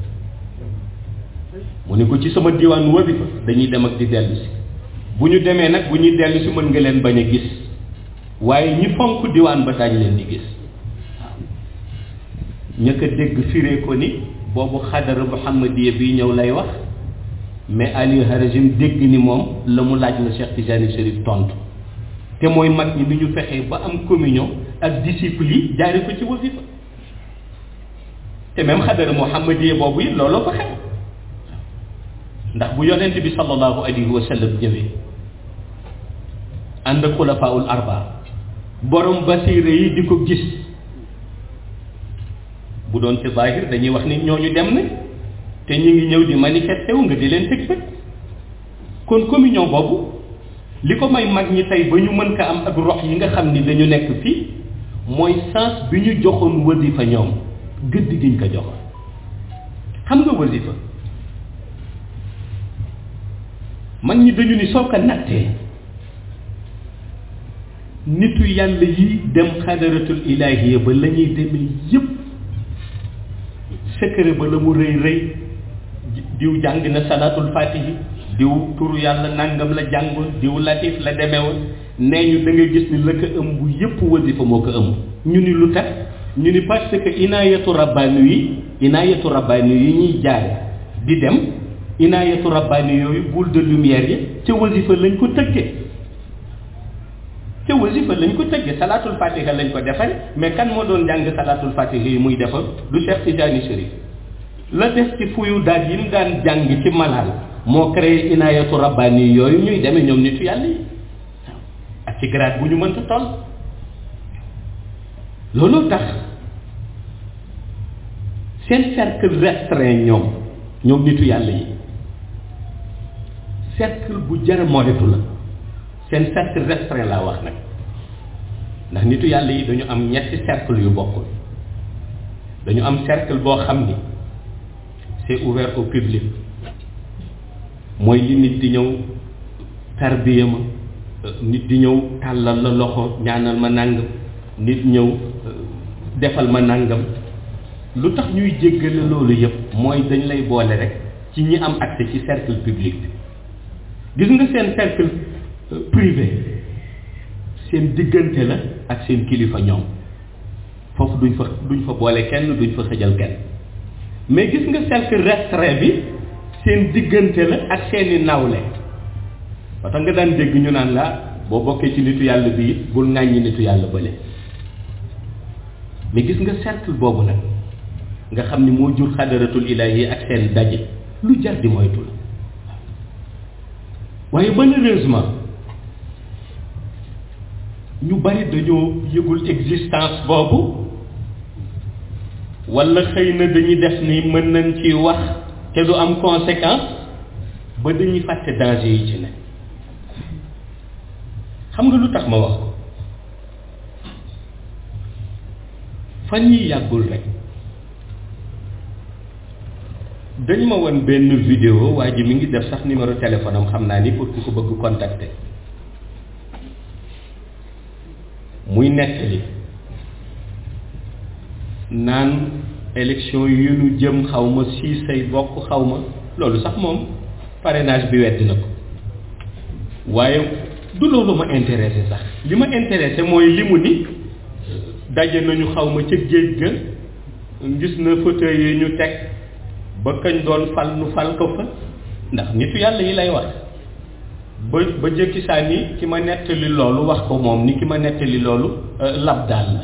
mu ni ko ci sama diwaan wabi fa dañuy dem ak di dellu si bu ñu demee nag bu ñuy dellu si mën nga leen bañ a gis waaye ñi fonk diwaan ba daañ leen di gis waaw ña ko dégg firee ko ni boobu xadara muhammadiya bi ñëw lay wax mais Aliou Harazim dégg ni moom la mu laaj la Cheikh Tijani Chérif tontu te mooy mag ñi ni ñu fexee ba am communion ak disciples yi jaare ko ci wasifa te même xadara muhammadiya boobu it looloo ko xew ndax bu yonent bi sallallahu alayhi wa sallam ñëwee ànd ak xulafaul arba borom basira yi di ko gis bu doon ci zahir dañuy wax ni ñooñu dem nañ te ñu ngi ñëw di manifester wu nga di leen teg bët kon communion boobu li ko may mag ñi tey ba ñu mën ko am ak rox yi nga xam ni dañu nekk fii mooy sens bi ñu joxoon wasifa ñoom gëdd giñ ko joxoon xam nga wasifa mag ñi dañu ni soo ko nattee nitu yàlla yi dem xadaratul ilahiya ba la ñuy demee yépp secret ba la mu rëy rëy diw jàng na salaatul fatihi diw turu yàlla nangam la jàngoon diw latif la demewoon nee ñu da nga gis ni la ko ëmb yépp wasifa moo ko ëmb ñu ni lu tax ñu ni parce que inaayatu rabbaani yi inaayatu rabbaani yi ñuy jaare di dem inaayatu rabbaani yooyu boule de lumière yi ca wasifa lañ ko tëggee ca wasifa lañ ko tëggee salaatul fatiha lañ ko defal mais kan moo doon jàng salaatul fatiha yi muy defal du Cheikh Tidiane Chérif la des ci fuyu daal yi mu daan jàng ci malal moo créé inaayatu rabbaani yooyu ñuy demee ñoom nitu yàlla yi waaw ak ci grade bu ñu mënta toll looloo tax seen cercle restreint ñoom ñoom nitu yàlla yi cercle bu jar moytu la seen cercle restreint laa wax nag ndax nitu yàlla yi dañu am ñetti cercle yu bokkul dañu am cercle boo xam ni c'est ouvert au public mooy li nit di ñëw tarbiya ma nit di ñëw tàllal la loxo ñaanal ma nàngam nit ñëw defal ma nàngam lu tax ñuy jéggale loolu yëpp mooy dañ lay boole rek ci ñi am accès ci cercle public bi gis nga seen cercle privé seen diggante la ak seen kilifa ñoom foofu duñ fa duñ fa boole kenn duñ fa xëjal kenn mais gis nga cercle restreint bi seen diggante la ak seeni nawle ba tax nga daan dégg ñu naan la boo bokkee ci nitu yàlla bi it bul ŋàññi nitu yàlla bële mais gis nga cercle boobu nag nga xam ni moo jur xadaratul ilahi ak seen daje lu jar di moytu la waaye malheureusement ñu bari dañoo yëgul existence boobu walla xëy na dañuy def ni mën nañ ci wax te du am conséquence ba dañuy fàtte danger yi ci ne xam nga lu tax ma wax ko fan yi yàggul rek dañ ma won benn vidéo waa ji mi ngi def sax numéro téléphone am xam naa ni pour ku ko bëgg contacter muy nettali naan élection yu nu jëm xaw ma sii say bokk xaw ma loolu sax moom parrainage bi weddi na ko waaye du loolu ma intéressé sax li ma intéressé mooy li mu ni daje nañu xaw ma ca géej ga gis na fauteuil yi ñu teg ba kañ doon fal nu fal ko fa ndax nitu yàlla yi lay wax ba ba jëkki saa ni ki ma nettali loolu wax ko moom ni ki ma nettali loolu lab daal la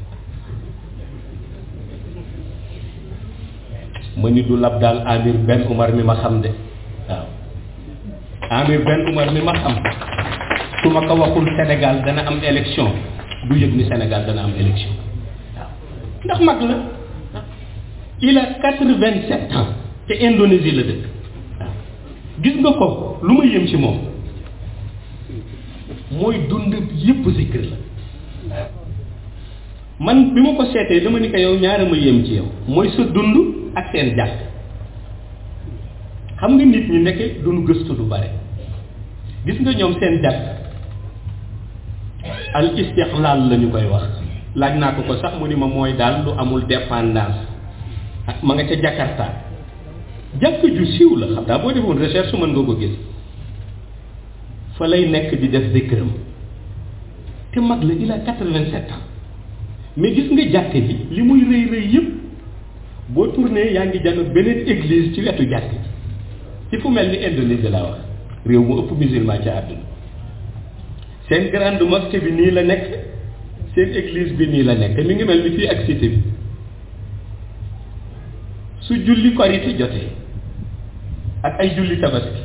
ma ni du lab daal Amir Ben Umar mi ma xam de waaw Amir Ben Umar mi ma xam su ma ko waxul Sénégal dana am élection du yëg ni Sénégal dana am élection waaw ndax mag la il a quatre-vingt-sept ans te Indonésie la dëkk waaw gis nga ko lu ma yëm ci moom mooy dund yépp zikr la man bi ma ko seetee dama ni ko yow ñaara ma yëm ci yow mooy sa dund ak seen jàkk xam nga nit ñi nekk duñu gëstu du bare gis nga ñoom seen jàkk al istiqlal la ñu koy wax laaj naa ko ko sax mu ni ma mooy daal lu amul dépendance ak ma nga ca Jakarta jàkk ju siiw la xam daa boo defoon recherche mën nga ko gis fa lay nekk di def zikram te mag la il a quatre-vingt-sept ans mais gis nga jàkk ji li muy rëy rëy yëpp boo tourné yaa ngi jano beneen église ci wetu jàkk ji ci fu mel ni Indonésie laa wax réew mu ëpp musulman ci àdduna seen grande mosquée bi nii la nekk seen église bi nii la nekk mi ngi mel ni fii ak cité bi su julli korite jotee ak ay julli tabaski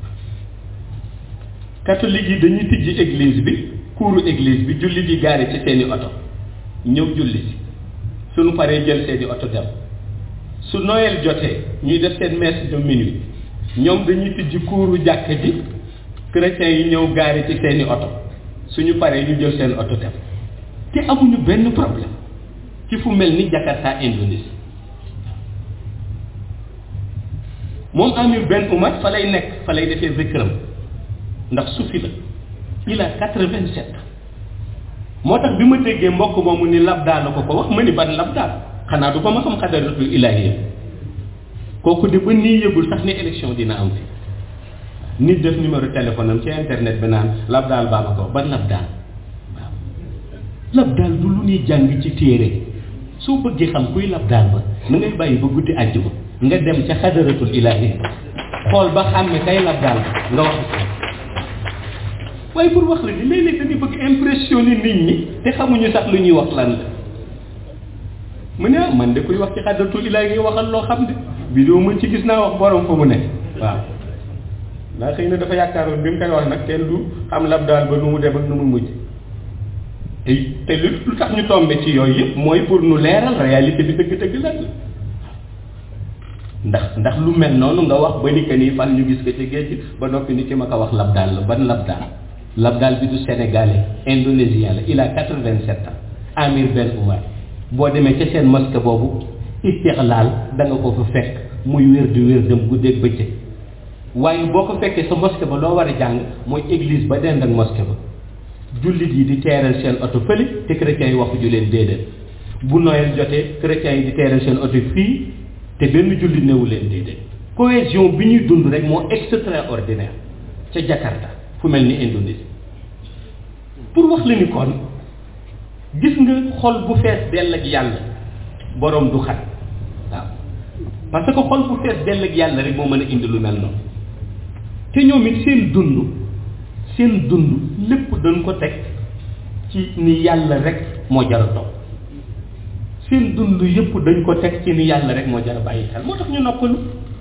catholique yi dañuy tijji église bi kuuru église bi julli di gaare ci seeni oto ñëw julli si suñu paree jël seeni oto dem su Noël jotee ñuy def seen messe de minuit ñoom dañuy tijji kuuru jàkka ji chrétiens yi ñëw gaari ci seeni oto suñu paree ñu jël seen oto dem te amuñu benn problème ci fu mel ni Jakarta Indonésie moom Amir Ben Oumar fa lay nekk fa lay defee zikram ndax sufi la il a quatre-vingt-sept moo tax bi ma déggee mbokk moomu ni labdaa la ko ko wax ma ni ban labdaa xanaa du ko ma xam xadaratul ilaahiya kooku de ba nii yëgul sax ni élection dina am fi nit def numéro téléphone am ci internet bi naan labdaal baa ma ko ban labdaal waaw labdaal du lu ñuy jàng ci téere soo bëggee xam kuy labdaal ba na ngay bàyyi ba guddi àjjuma nga dem ca xadaratul ilaahiya xool ba xàmme kay labdaal ba nga wax waaye pour wax la ni léeg-léeg dañuy bëgg impressionner nit ñi te xamuñu sax lu ñuy wax lan la mu ne ah man de kuy wax ci xadaratul ilaahi ngi waxal loo xam de vidéo mën ci gis naa wax borom fa mu ne waaw ndax xëy na dafa yaakaaroon bi mu koy wax nag kenn du xam lab daal ba nu mu dem ak nu mu mujj te te lu lu tax ñu tombe ci yooyu yëpp mooy pour nu leeral réalité bi dëgg-dëgg lan la ndax ndax lu mel noonu nga wax ba ni que nii fan ñu gis ko ci géej gi ba noppi ni ki ma ko wax lab daal la ban lab daal lab daal bi du sénégalais indonésien la il a quatre-vingt-sept ans Amir Ben Oumar boo demee ca seen mosquée boobu istixlaal da nga ko fa fekk muy wér di wér dem guddeeg bëccëg waaye boo ko fekkee sa mosquée ba loo war a jàng mooy église ba dend ak mosquée ba jullit yi di teeral seen oto fële te chrétiens yi waxu ju leen déedéet bu Noël jotee chrétiens yi di teeral seen oto fii te benn jullit newu leen déedéet cohésion bi ñuy dund rek moo extraordinaire ca Jakarta fu mel ni Indonésie pour wax la ni kon gis nga xol bu fees dell ak yàlla borom du xat waaw parce que xol bu fees dell ak yàlla rek moo mën a indi lu mel noonu te ñoom it seen dund seen dund lépp dañ ko teg ci ni yàlla rek moo jar a topp seen dund yëpp dañ ko teg ci ni yàlla rek moo jar a bàyyi xel moo tax ñu noppalu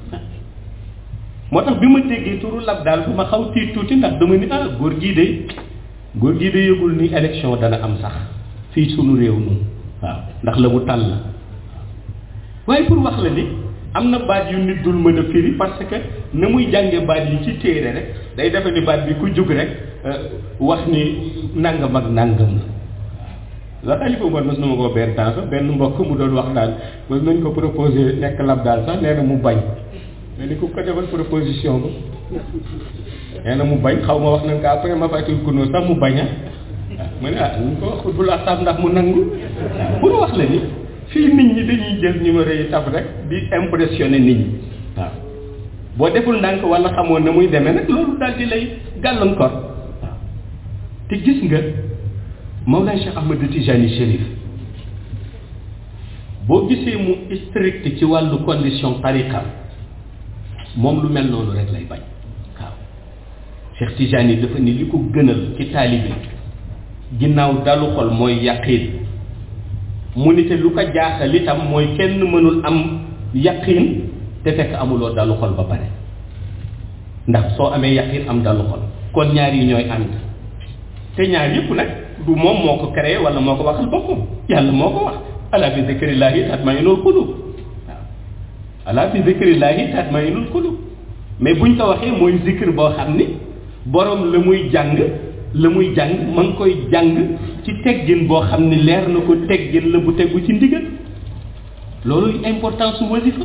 moo tax bi ma déggee turu lab daal bu ma xaw tiit tuuti ndax dama ni ah góor gii de góor gii de yëgul ni élection dana am sax fii sunu réew noonu waaw ndax la mu tàll la waaye pour wax la ni am na baat yu nit dul mën a firi parce que na muy jànge baat yi ci téere rek day defe ni baat bi ku jug rek wax ni nangam ak nangam la la xalifa Umar mës na ma koo benn temps sax benn mbokk mu doon wax daal mës nañ ko proposé nekk lab daal sax nee na mu bañ mais ni ku ko defal proposition ba nee na mu bañ xaw ma wax nañ ko après ma fàttali ko noonu sax mu bañ a ma ne ah ñu ko wax bul asaab ndax mu nangu pour wax la ni fii nit ñi dañuy jël numéro yi tab rek di impressionner nit ñi waaw boo deful ndànk wala xamoon na muy demee nag loolu daal di lay gàllankoor waaw te gis nga Mawlana Cheikh Ahmed Tijani Chérif boo gisee mu strict ci wàllu condition tariqa moom lu mel noonu rek lay bañ waaw Cheikh Tijani dafa ni li ko gënal ci taalibe ginnaaw dalu xol mooy yaqiin mu ni te lu ko jaaxal itam mooy kenn mënul am yaqiin te fekk amuloo dalu xol ba pare ndax soo amee yaqiin am dalu xol kon ñaar yi ñooy ànd te ñaar yëpp nag du moom moo ko créé wala moo ko waxal boppam yàlla moo ko wax ala bi zikrillahi tatmainul qulub waaw ala bi zikrillahi tatmainul qulub mais buñ ko waxee mooy zikr boo xam ni borom la muy jàng la muy jàng ma ngi koy jàng ci teggin boo xam ni leer na ko teggin la bu tegu ci ndigal loolu importance su wasifa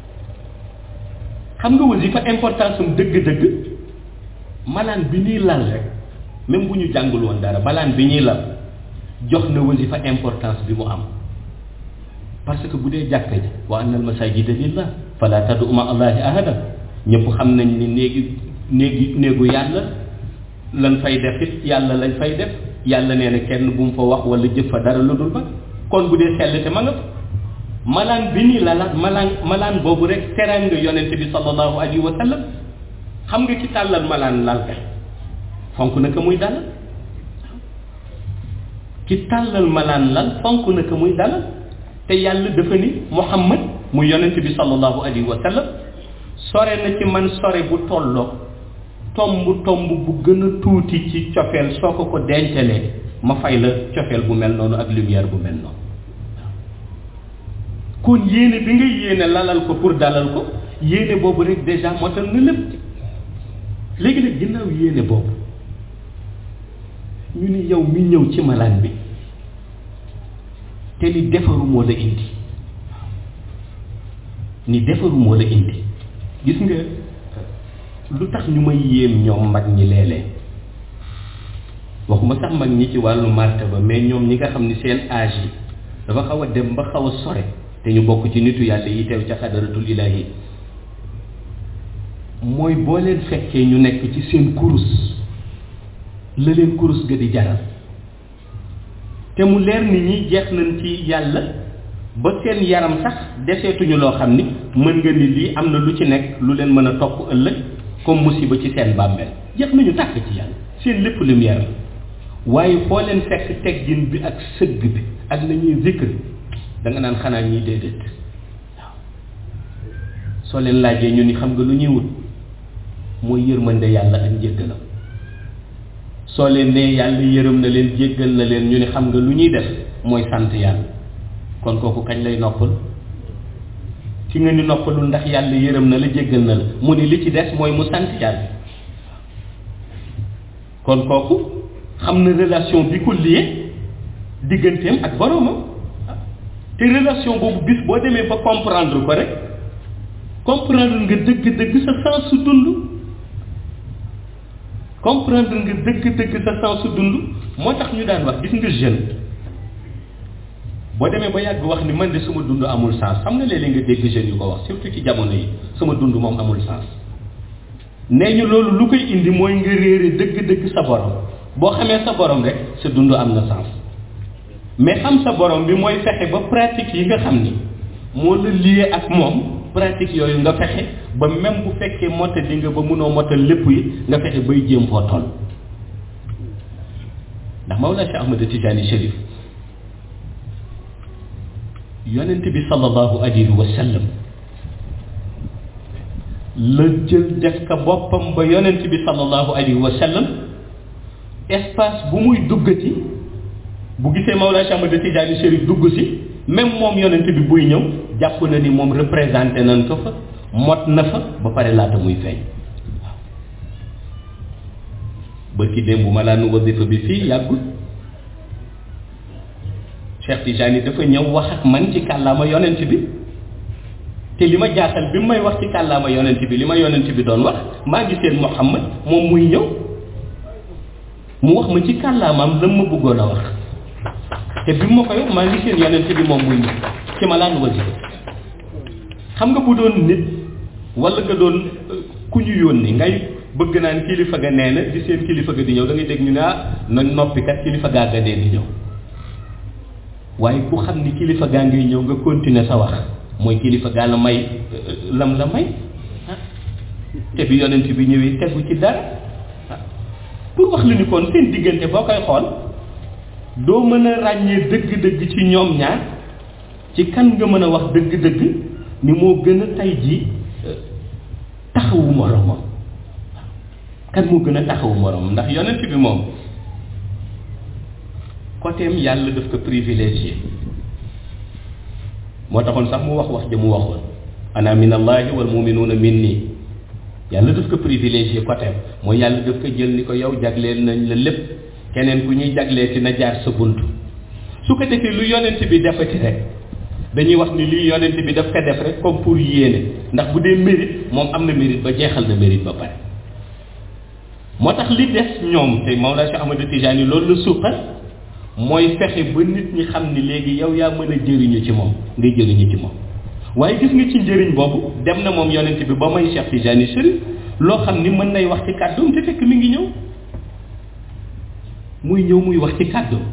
xam nga wasifa importance am dëgg-dëgg malaan bi ñuy lal rek même bu ñu jàngul woon dara malaan bi ñuy lal jox na wasifa importance bi mu am parce que bu dee jàkka ji wa anna al masajida lillah fala tad'u ma allahi ahada ñëpp xam nañ ni néegi néegi néegu yàlla lan fay def it yàlla lañ fay def yàlla nee na kenn bu mu fa wax wala jëf fa dara lu dul ba kon bu dee sell te ma nga fa malaan bi nii lalaat malaan malaan boobu rek teranga yonente bi sallallahu alayhi wa sallam xam nga ci tàllal malaan lal kay fonk na ko muy dalal ki tàllal malaan lal fonk na ko muy dalal te yàlla dafa ni muhammad mu yonente bi sallallahu alayhi wa sallam sore na ci man sore bu tolloo tomb tomb bu gën a tuuti ci cofeel soo ko ko dencalee ma fay la cofeel bu mel noonu ak lumière bu mel noonu kon yéene bi nga yéene lalal ko pour dalal ko yéene boobu rek déjà motal na lépp léegi nag ginnaaw yéene boobu ñu ni yow mi ñëw ci malaan bi te ni defaru moo la indi ni defaru moo la indi gis nga lu tax ñu may yéem ñoom mag ñi léeg-léeg waxuma sax mag ñi ci wàllu martaba mais ñoom ñi nga xam ni seen âge yi dafa xaw a dem ba xaw a sore te ñu bokk ci nitu yàlla yi teew ca xadaratul ilahi mooy boo leen fekkee ñu nekk ci seen kurus la leen kurus ga di jaral te mu leer nit ñi jeex nañ ci yàlla ba seen yaram sax deseetuñu loo xam ni mën nga ni lii am na lu ci nekk lu leen mën a topp ëllëg comme musiba ci seen bàmmeel jeex nañu tàkk ci yàlla seen lépp lumière la waaye foo leen fekk teggin bi ak sëgg bi ak nañuy zikr da nga naan xanaa ñii déedéet waaw soo leen laajee ñu ni xam nga lu ñuy wut mooy yërmande yàlla ak njéggalam soo leen nee yàlla yërëm na leen jéggal na leen ñu ni xam nga lu ñuy def mooy sant yàlla kon kooku kañ lay noppal ci nga ni noppalul ndax yàlla yërëm na la jéggal na la mu ni li ci des mooy mu sant yàlla kon kooku xam na relation bi ko lié digganteem ak boroomam te relation boobu bis boo demee ba comprendre ko rek comprendre nga dëgg-dëgg sa sens su dund comprendre nga dëgg-dëgg sa sens su dund moo tax ñu daan wax gis nga jeune boo demee ba yàgg wax ni man de suma dund amul sens xam nga léeg-léeg nga dégg jeunes yu ko wax surtout ci jamono yi sama dund moom amul sens nee ñu loolu lu koy indi mooy nga réere dëgg-dëgg sa borom boo xamee sa borom rek sa dund am na sens mais xam sa borom bi mooy fexe ba pratique yi nga xam ni moo la lié ak moom pratique yooyu nga fexe ba même bu fekkee motal li nga ba mënoo motal lépp yi nga fexe bay jéem foo toll ndax Mawlana Cheikh Ahmad Tijani Chérif yonent bi sallallahu alayhi wa sallam la jël def ka boppam ba yonent bi sallallahu alayhi wa sallam espace bu muy duggati bu gisee Mawlana Cheikh Ahmad Tijani Chérif dugg si même moom yonent bi buy ñëw jàpp na ni moom représenté nañ ko fa mot na fa ba pare laata muy feeñ waaw bërki démb bu ma laa nu wasifa bi fii yàggul Cheikh Tijani dafa ñëw wax ak man ci kàllaama yonent bi te li ma jaaxal bi may wax ci kàllaama yonent bi li ma yonent bi doon wax maa ngi seen Muhammad moom muy ñëw mu wax ma ci kàllaamaam la ma bëggoon a wax te bi ma koy wax maa ngi seen yonent bi moom muy ñëw ci ma laan wasifa xam nga bu doon nit wala nga doon ku ñu yónni ngay bëgg naan kilifa ga nee na di seen kilifa ga di ñëw da ngay dégg ñu ne ah na noppi kat kilifa gaa ga dee di ñëw waaye ku xam ni kilifa gaa ngay ñëw nga continuer sa wax mooy kilifa gaa la may lam la may te bi yonent bi ñëwee tegu ci dara pour wax la ni kon seen diggante boo koy xool doo mën a ràññee dëgg-dëgg ci ñoom ñaar ci kan nga mën a wax dëgg-dëgg ni moo gën a tay ji taxawu moromam kan moo gën a taxawu moromam ndax yonent bi moom côtéem yàlla daf ko privilégié moo taxoon sax mu wax wax ja mu waxoon ana min allahi wal muminuuna min nii yàlla daf ko privilégié côtéem mooy yàlla daf ko jël ni ko yow jagleel nañ la lépp keneen ku ñuy jaglee ci na jaar sa bunt su ko defee lu yonent bi defati rek dañuy wax ni lii yonent bi daf ko def rek comme pour yéene ndax bu dee mérite moom am na mérite ba jeexal na mérite ba pare moo tax li des ñoom te Mawlana Cheikh Ahmadou Tijani loolu la suuxal mooy fexe ba nit ñi xam ni léegi yow yaa mën a jëriñu ci moom nga jëriñu ci moom waaye gis nga ci njëriñ boobu dem na moom yonent bi ba may Cheikh Tijani Chérif loo xam ni mën nay wax ci kàddoom te fekk mi ngi ñëw muy ñëw muy wax ci kàddoom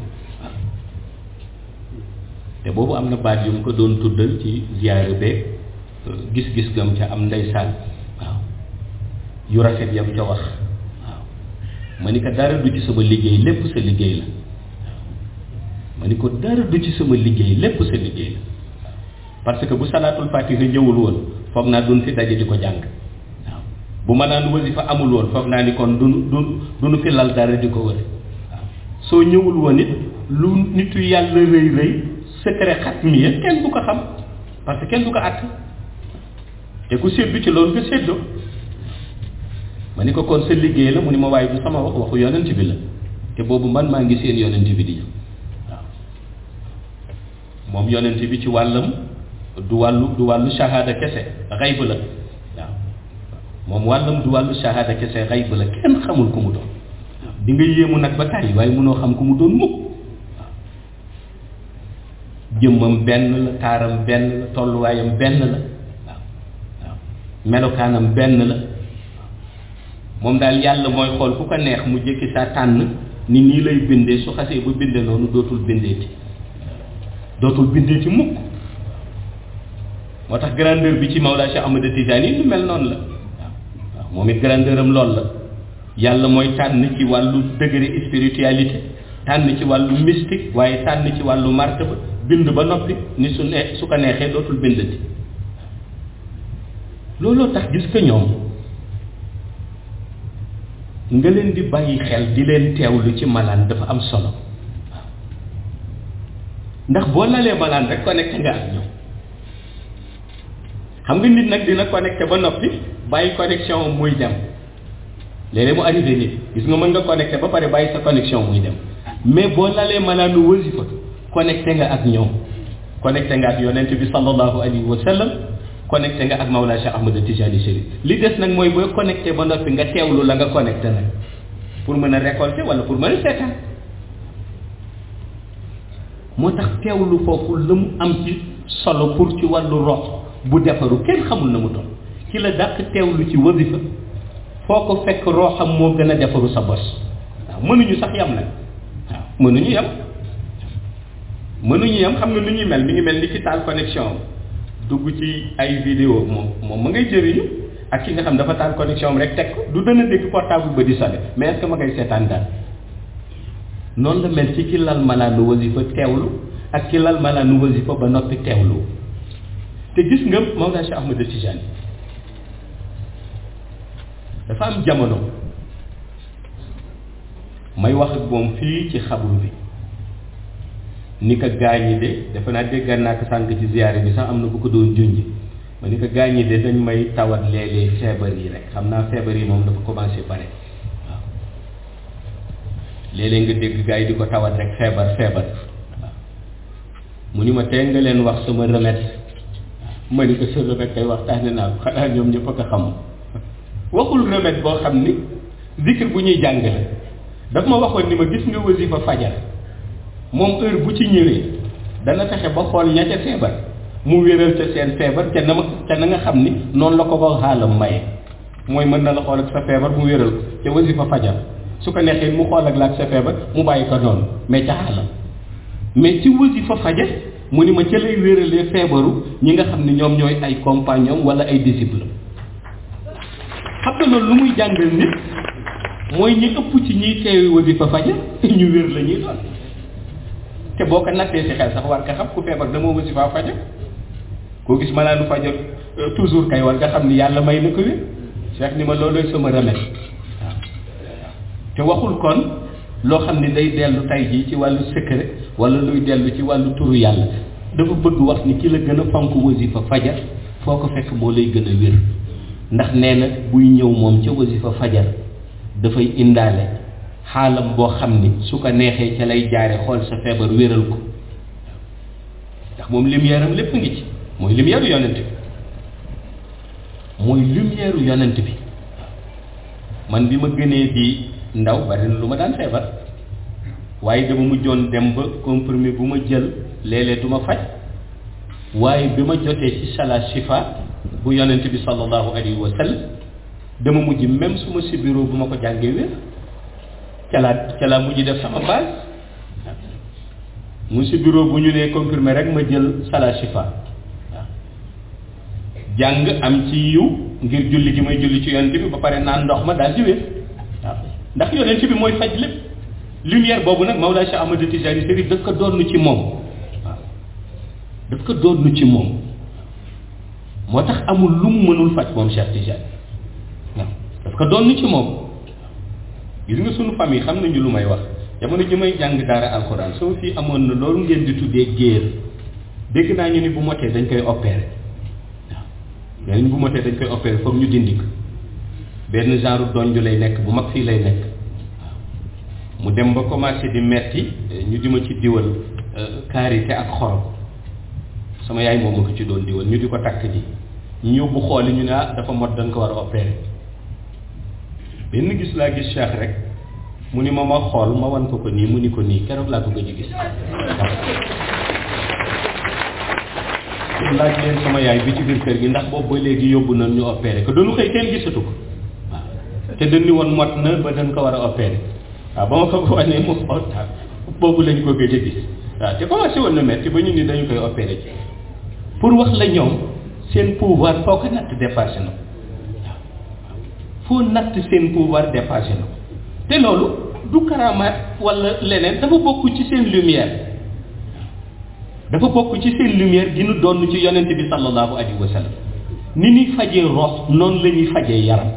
te boobu am na baat yu mu ko doon tuddal ci ziyaare beeg gis-gis gam ca am ndeysaan waaw yu rafet yam ca wax waaw ma ni ko dara du ci sama liggéey lépp sa liggéey la ma ni ko dara du ci sama liggéey lépp sa liggéey la parce que bu salaatul fatiha ñëwul woon foog naa duñ fi daje di ko jàng waaw bu ma naan wasifa amul woon foog naa ni kon duñu du duñu fi lal dara di ko wër waaw soo ñëwul woon it lu nitu yàlla rëy rëy secret xat mi kenn du ko xam parce que kenn du ko àtt te ku séddu ci loolu nga séddoo ma ni ko kon sa liggéey la mu ni ma waaye du sama wax waxu yonent bi la te boobu man maa ngi seen yonent bi di waaw moom yonent bi ci wàllam du wàllu du wàllu shahada kese xayb la waaw moom wàllam du wàllu shahada kese xayb la kenn xamul ku mu doon di nga yéemu nag ba tàyyi waaye mënoo xam ku mu doon mukk waaw jëmmam benn la taaram benn la tolluwaayam benn la waaw waaw melokaanam benn la moom daal yàlla mooy xool ku ko neex mu jékki saa tànn ni nii lay bindee su xasee ba binde noonu dootul bindeeti dootul bindeeti mukk moo tax grandeur bi ci Mawlaa Cheikh Ahmad Tijaani lu mel noonu la waaw waaw moom it grandeur am loolu la yàlla mooy tànn ci wàllu degré spiritualité tànn ci wàllu mystique waaye tànn ci wàllu martaba bind ba noppi ni su ne su ko neexee dootul bindati looloo tax gis ko ñoom nga leen di bàyyi xel di leen teewlu ci malaan dafa am solo waaw ndax boo lalee malaan rek connecté nga ak ñoom xam nga nit nag dina connecté ba noppi bàyyi connexion am muy dem léeg-léeg mu arrivé nit gis nga mën nga connecté ba pare bàyyi sa connexion muy dem mais boo lalee malaanu wasifa connecté nga ak ñoom connecté nga ak yonent bi sallallahu alayhi wa sallam connecté nga ak Mawlaa Cheikh Ahmad Tijani Chérif li des nag mooy booy connecté ba noppi nga teewlu la nga connecté nag pour mën a récolter wala pour mën a seetaan moo tax teewlu foofu la mu am ci solo pour ci wàllu rox bu defaru kenn xamul na mu toll ci la dàq teewlu ci wasifa foo ko fekk roxam moo gën a defaru sa bos waaw mënuñu sax yam nag waaw mënuñu yam mënuñu yam xam nga nu ñuy mel mi ngi mel ni ci taal connexion dugg ci ay vidéo moom moom ma ngay jëriñu ak ki nga xam dafa taal connexion am rek teg ko du dana dégg portable ba di sonné mais est-ce que ma ngay seetaan daal noonu la mel ci ki lal malaanu wasifa teewlu ak ki lal malaanu wasifa ba noppi teewlu te gis nga Mawlaa Cheikh Ahmad Tijani dafa am jamono may wax ak moom fii ci xabru bi ni ko gaañi de dafa naa déggal naa ko sànq ci ziyaare bi sax am na ku ko doon junj ma ni ko gaañi de dañ may tawat léeg-léeg feebar yi rek xam naa feebar yi moom dafa commencé bare waaw léeg-léeg nga dégg gaa yi di ko tawat rek feebar feebar waaw mu ni ma tey nga leen wax sama remède ma ni ko sa remède kay waxtaane naa ko xanaa ñoom ñëpp a ko xam waxul remède boo xam ni zikr bu ñuy jàngale daf ma waxoon ni ma gis nga wasifa fajar moom heure bu ci ñëwee dana fexe ba xool ña ca feebar mu wéral ca seen feebar ca na ma ca na nga xam ni noonu la ko ba xaalam maye mooy mën na la xool ak sa feebar mu wéral ko ca wasifa fajar su ko neexee mu xool ak la ak sa feebar mu bàyyi ko noonu mais ca xaalam mais ci wasifa fajar mu ni ma ca lay wéralee feebaru ñi nga xam ni ñoom ñooy ay compagnon wala ay disciple xam nga loolu lu muy jàngal nit mooy ñi ëpp ci ñiy teewi wasifa fajar ñu wér la ñuy doon te boo ko nattee si xel sax war nga xam ku feebar dama wasifa fajar koo gis malaanu fajar toujours kay war nga xam ni yàlla may na ko wér Cheikh ni ma loolooy sama remède waaw te waxul kon loo xam ni day dellu tay jii ci wàllu secret wala luy dellu ci wàllu turu yàlla dafa bëgg wax ni ki la gën a fonk wasifa fajar foo ko fekk moo lay gën a wér ndax nee na buy ñëw moom ca wasifa fajar dafay indaale xaalam boo xam ni su ko neexee ca lay jaare xool sa feebar wéral ko ndax moom lumière am lépp ngi ci mooy lumière yonent bi mooy lumière yonent bi man bi ma gënee di ndaw bari na lu ma daan feebar waaye dama mujjoon dem ba comprimé bu ma jël léeg-léeg du ma faj waaye bi ma jotee ci sala shifa bu yonent bi sallallahu alayhi wa sallam dama mujj même su ma sibiroo bu ma ko jàngee wér ca laa ca laa mujj def sama base mu sibiroo bu ñu nee comprimé rek ma jël sala shifa waaw jàng am ci yiw ngir julli gi may julli ci yonent bi ba pare naan ndox ma daal di wér waaw ndax yonent bi mooy faj lépp lumière boobu nag Mawlaa Cheikh Ahmad Tijani Chérif daf ko doon ci moom waaw daf ko doon ci moom moo tax amul lu mu mënul faj moom Cheikh Tijani waaw daf ko doon ci moom gis nga sunu famille xam nañu lu may wax jamono ji may jàng daara alxuraan sama fii amoon na loolu ngeen di tuddee géer dégg naa ñu ni bu motee dañ koy opérer waaw nee nañ bu motee dañ koy opérer foog ñu dindi ko benn genre donju lay nekk bu mag fii lay nekk waaw mu dem ba commencé di metti ñu di ma ci diwal karité ak xorom sama yaay moom ma ko ci doon diwal ñu di ko takk ji ñu yóbbu xooli ñu ne ah dafa mot dañ ko war a opérer benn gis laa gis Cheikh rek mu ni ma ma xool ma wan ko ko nii mu ni ko nii keroog laa ko gëj a gis laaj leen sama yaay bi ci biir kër gi ndax boobu ba léegi yóbbu nañ ñu opéré ko dañu xëy kenn gisatu ko waaw te dañu woon mot na ba dañ ko war a opéré waaw ba ma ko ko wanee mu xool boobu lañ ko gëj a gis waaw te commencé woon na metti ba ñu ni dañu koy opéré ci pour wax la ñoom seen pouvoir foo ko natt dépassé na waaw foo natt seen pouvoir dépassé na te loolu du karamaat wala leneen dafa bokk ci seen lumière dafa bokk ci seen lumière gi nu doon ci yonent bi sallallahu alayhi wa sallam ni ñuy fajee rox noonu la ñuy fajee yaram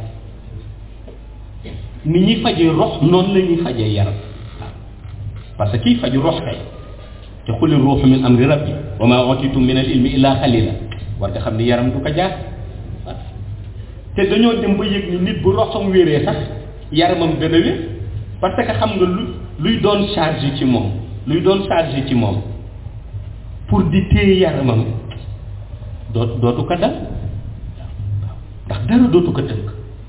ni ñuy fajee rox noonu la ñuy fajee yaram parce que kiy faju rox kay te xuli ruuxu min amri rabbi wa ma utitum min al ilmi illa xalila war nga xam ni yaram du ko jaar te dañoo dem ba yëg ni nit bu roxam wéree sax yaramam gën a wér parce que xam nga lu luy doon charge ci moom luy doon charge ci moom pour di téye yaramam dootu dootu ko dal ndax dara dootu ko tënk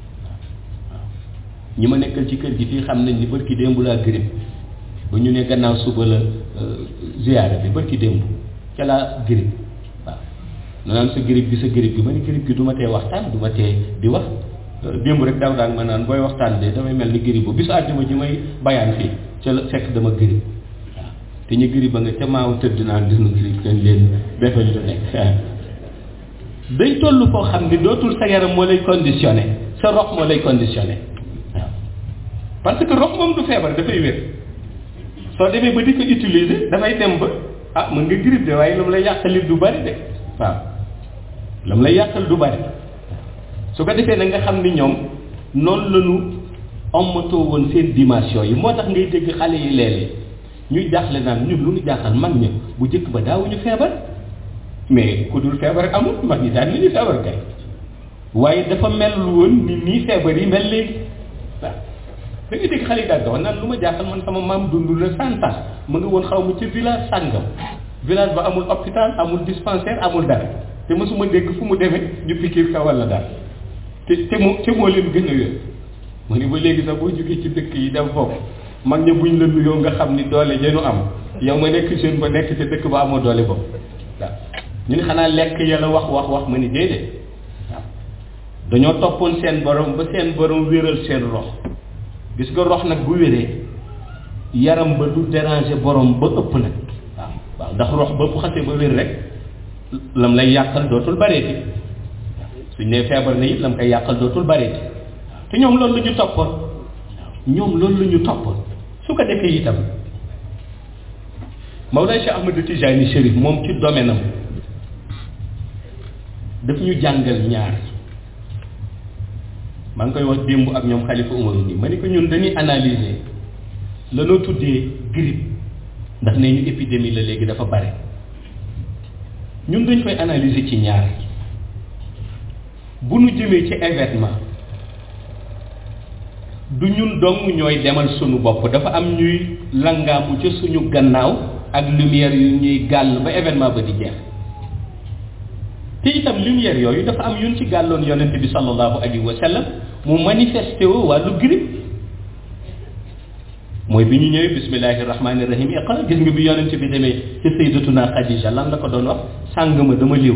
ñi ma nekkal ci kër gi fii xam nañ ni bërki démb laa grippe ba ñu ne gannaaw suba la ziyaara bi bërki démb ca laa grippe waaw na naan sa grippe bi sa grippe bi ma ni grippe bi du ma tee waxtaan du ma tee di wax démb rek daaw daan ma naan booy waxtaan de damay mel ni grippe bu bisu àjjuma ji may bayaan fii ca la fekk dama grippe te ñu giri ba nga ca maaw tëdd naan dina giri kañ leen defal lu nekk day toll foo xam ni dootul sa yaram moo lay conditionné sa rox moo lay conditionné waaw parce que rox moom du feebar dafay wér soo demee ba di ko utiliser dafay dem ba ah mën nga grippe de waaye lu mu lay yàqalit du bari de waaw lu mu lay yàqal du bari su ko defee nag nga xam ni ñoom noonu la ñu ommatoo woon seen dimension yi moo tax ngay dégg xale yi léeg-léeg ñuy jaaxle naan ñun lu ñu jaaxal mag ña bu njëkk ba daawuñu feebar mais ku dul feebar amul mag ñi daan nañu feebar kay waaye dafa mel woon ni nii feebar yi mel léegi waaw da nga dégg xale yi daal naan lu ma jaaxal man sama maam dund la cent ans mu nga woon xaw ma ci village sàngam village ba amul hôpital amul dispensaire amul dara te mosuma dégg fu mu demee ñu pikiir ka wala dara te te moo te moo leen gën a wér mu ni ba léegi sax boo jógee ci dëkk yi dem foofu mag ña buñ la nuyoo nga xam ni doole jënu am yow ma nekk jeune ba nekk ci dëkk ba amoo doole boobu waaw ñu ni xanaa lekk yàlla wax wax wax ma ni déedéet waaw dañoo toppoon seen borom ba seen borom wéral seen rox gis nga rox nag bu wéree yaram ba du déranger borom ba ëpp nag waaw waaw ndax rox ba bu xasee ba wér rek lam lay yàqal dootul bareeti suñ nee feebar na it lam koy yàqal dootul bareeti te ñoom loolu la ñu toppoon ñoom loolu la ñu toppoon su ko defee itam Mawlana Cheikh Ahmadou Tijani Chérif moom ci domaine am daf ñu jàngal ñaar maa ngi koy wax démb ak ñoom xalifa Umar nii ma ni ko ñun dañuy analyser lanoo tuddee grippe ndax ne ñu épidémie la léegi dafa bare ñun dañ koy analyser ci ñaar bu nu jëmee ci événement du ñun dong ñooy demal suñu bopp dafa am ñuy langaamu ca suñu gannaaw ak lumière yu ñuy gàll ba événement ba di jeex te itam lumière yooyu dafa am yun ci gàlloon yonente bi sallallahu alayhi wa sallam mu manifesté woo wàllu grippe mooy bi ñu ñëwee bismillahi rahmani rahim iqra gis nga bi yonente bi demee ci sayyidatuna Khadija lan la ko doon wax sàng ma dama liw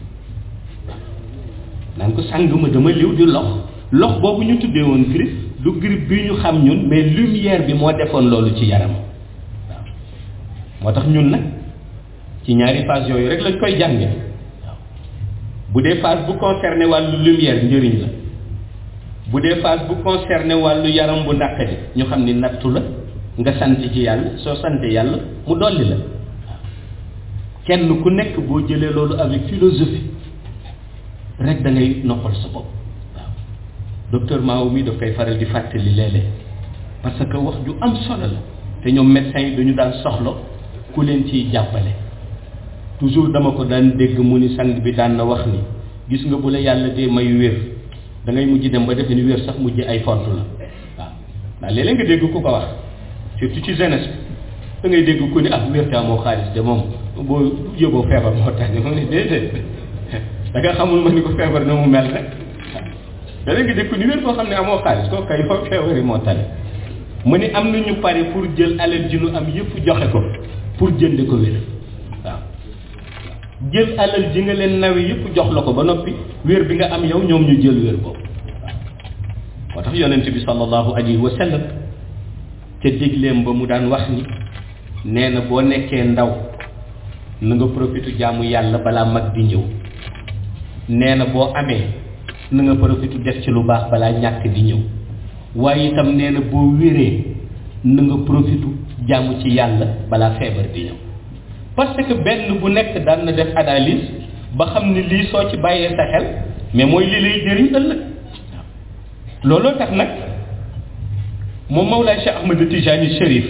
naan ko sàng ma dama liw di lox lox boobu ñu tuddee woon grippe du grippe bi ñu xam ñun mais lumière bi moo defoon loolu ci yaram waaw moo tax ñun nag ci ñaari phase yooyu rek lañ koy jànge waaw bu dee phase bu concerné wàllu lumière njëriñ la bu dee phase bu concerné wàllu yaram bu naqari ñu xam ni nattu la nga sant ci yàlla soo sante yàlla mu dolli la waaw kenn ku nekk boo jëlee loolu avec philosophie rek da ngay noppal sa bopp docteur Mao mi daf koy faral di fàttali léeg-léeg parce que wax ju am solo la te ñoom médecins yi dañu daan soxla ku leen ciy jàppale toujours dama ko daan dégg mu ni sang bi daan na wax ni gis nga bu la yàlla dee may wér da ngay mujj dem ba defe ni wér sax mujj ay font la waaw ndax léeg-léeg nga dégg ku ko wax surtout ci jeunesse bi da ngay dégg ku ni ah wér te amoo xaalis de moom boo yóbboo feebar moo tax mu ne déedéet da nga xamul ma ni ko feebar na mu mel rek da nga dégg ku ni wér koo xam ne amoo xaalis koo kay foofu feebar yi moo tane mu ni am na ñu pare pour jël alal ji nu am yëpp joxe ko pour jënd ko wér waaw jël alal ji nga leen nawe yëpp jox la ko ba noppi wér bi nga am yow ñoom ñu jël wér boobu waaw moo tax yonent bi sallallahu alayhi wa sallam ca digleem ba mu daan wax ni nee na boo nekkee ndaw na nga profité jaamu yàlla balaa mag di ñëw nee na boo amee na nga profité def ci lu baax balaa ñàkk di ñëw waaye itam nee na boo wéree na nga profité jaamu ci yàlla balaa feebar di ñëw parce que benn bu nekk daan na def analyse ba xam ni lii soo ci bàyyee sa xel mais mooy li lay jëriñ ëllëg looloo tax nag moom Mawlaay Cheikh Ahmad Tijani Chérif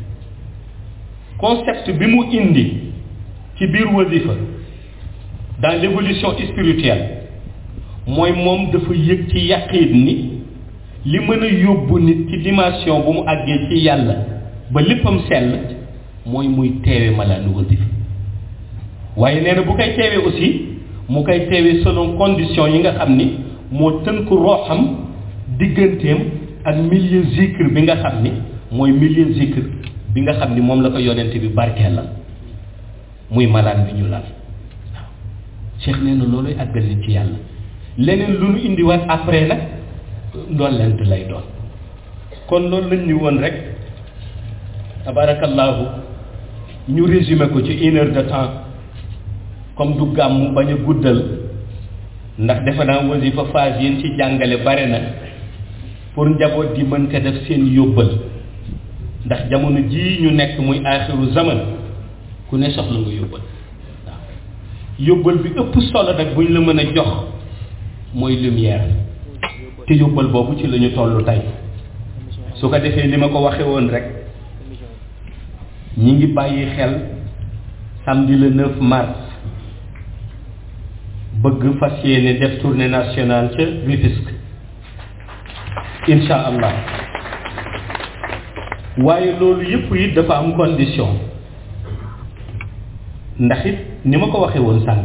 concept bi mu indi ci biir wasifa dans l'évolution spirituelle mooy moom dafa yëg ci yaqiin ni li mën a yóbbu nit ci dimension bu mu àggee ci yàlla ba léppam sell mooy muy teewe malaanu wasifa waaye nee na bu koy teewee aussi mu koy teewee selon condition yi nga xam ni moo tënk rooxam digganteem ak milieu zikr bi nga xam ni mooy milieu zikr bi nga xam ni moom la ko yonent bi barkeel la muy malaan bi ñu lal waaw Cheikh nee na looluy àggal nit ci yàlla leneen lu nu indiwaat après nag ndollent lay doon kon loolu lañ ñu woon rek tabarakallahu ñu résumé ko ci une heure de temps comme du gàmmu bañ a guddal ndax defe naa wasifa phase yéen ci jàngale bare na pour njaboot gi mën ko def seen yóbbal ndax jamono jii ñu nekk muy aaxiru zaman ku ne soxla nga yóbbal waaw yóbbal bi ëpp solo nag buñ la mën a jox mooy lumière te yóbbal boobu ci la ñu toll tey su ko defee ni ma ko waxe woon rek ñi ngi bàyyi xel samedi le 9 mars bëgg fas yéene def tournée nationale ca Rufisque incha allah waaye loolu yëpp it dafa am condition ndax it ni ma ko waxee woon sànq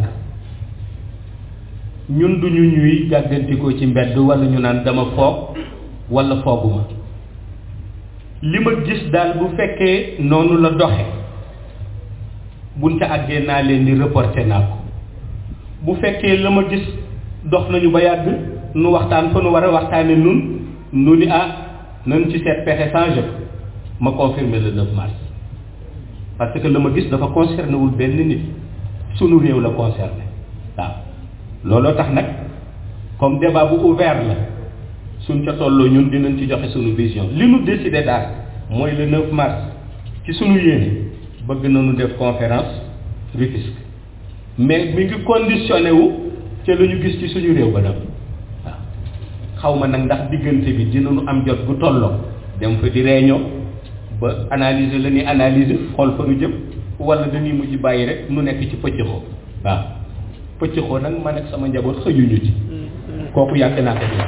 ñun duñu ñuy gàggantikoo ci mbedd wala ñu naan dama foog wala fooguma li ma gis daal bu fekkee noonu la doxe buñ ca àggee naa leen ni reporté naa ko bu fekkee la ma gis dox nañu ba yàgg nu waxtaan fa nu war a waxtaane nun nu ni ah nañ ci seet pexe changé ko ma confirmer le 9 mars parce que la ma gis dafa concerné wul benn nit sunu réew la concerné waaw looloo tax nag comme débat bu ouvert la suñ ca tolloo ñun dinañ ci joxe sunu vision li nu décidé daal mooy le 9 mars ci sunu yéene bëgg nañu def conférence Rufisque mais mi ngi conditionné wu ca la ñu gis ci suñu réew ba dem waaw xaw ma nag ndax diggante bi dinañu am jot bu tolloo dem fa di réunion ba analyser la ñuy analyser xool fa nu jëm wala dañuy mujj bàyyi rek nu nekk ci pëccëxoo waaw pëccëxoo nag man ak sama njaboot xëjuñu ci kooku yàgg naa ko di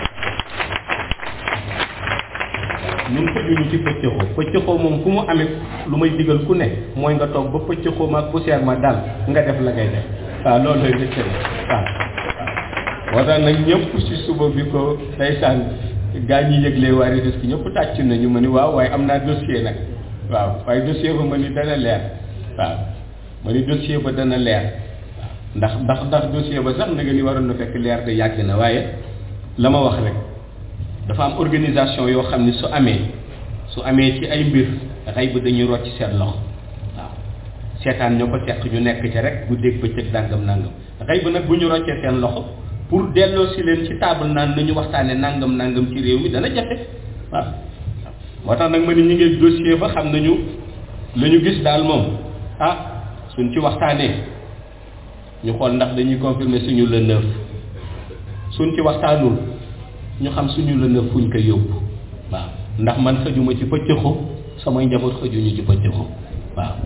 ñun xëjuñu ci pëccëxoo pëccëxoo moom fu mu amee lu may digal ku ne mooy nga toog ba pëccëxoo ma ak poussière ma dal nga def la ngay def waaw loolu lay dëkk waaw moo tax nag ñëpp si suba bi ko ndeysaan gaa ñi yëglee waa Rufisque ñëpp tàcc nañu ma ni waaw waaye am naa dossier nag waaw waaye dossier ba ma ni dana leer waaw ma ni dossier ba dana leer waaw ndax ndax ndax dossier ba sax na nga ni waroon na fekk leer de yàgg na waaye la ma wax rek dafa am organisation yoo xam ni su amee su amee ci ay mbir xëy ba dañuy rocc seen loxo waaw seetaan ñoo ko seq ñu nekk ca rek bu dégg bëccëg nangam nangam xëy ba nag bu ñu roccee seen loxo pour delloo si leen ci table naan nañu waxtaane nangam nangam ci réew mi dana jafe waaw moo tax nag ma ni ñu ngi dossier ba xam nañu la ñu gis daal moom ah suñ ci waxtaanee ñu xool ndax dañuy confirmer suñu le neuf suñ ci waxtaanul ñu xam suñu le neuf fuñ koy yóbbu waaw ndax man xëjuma ci pëccëxu samay njaboot xëjuñu ci pëccëxu waaw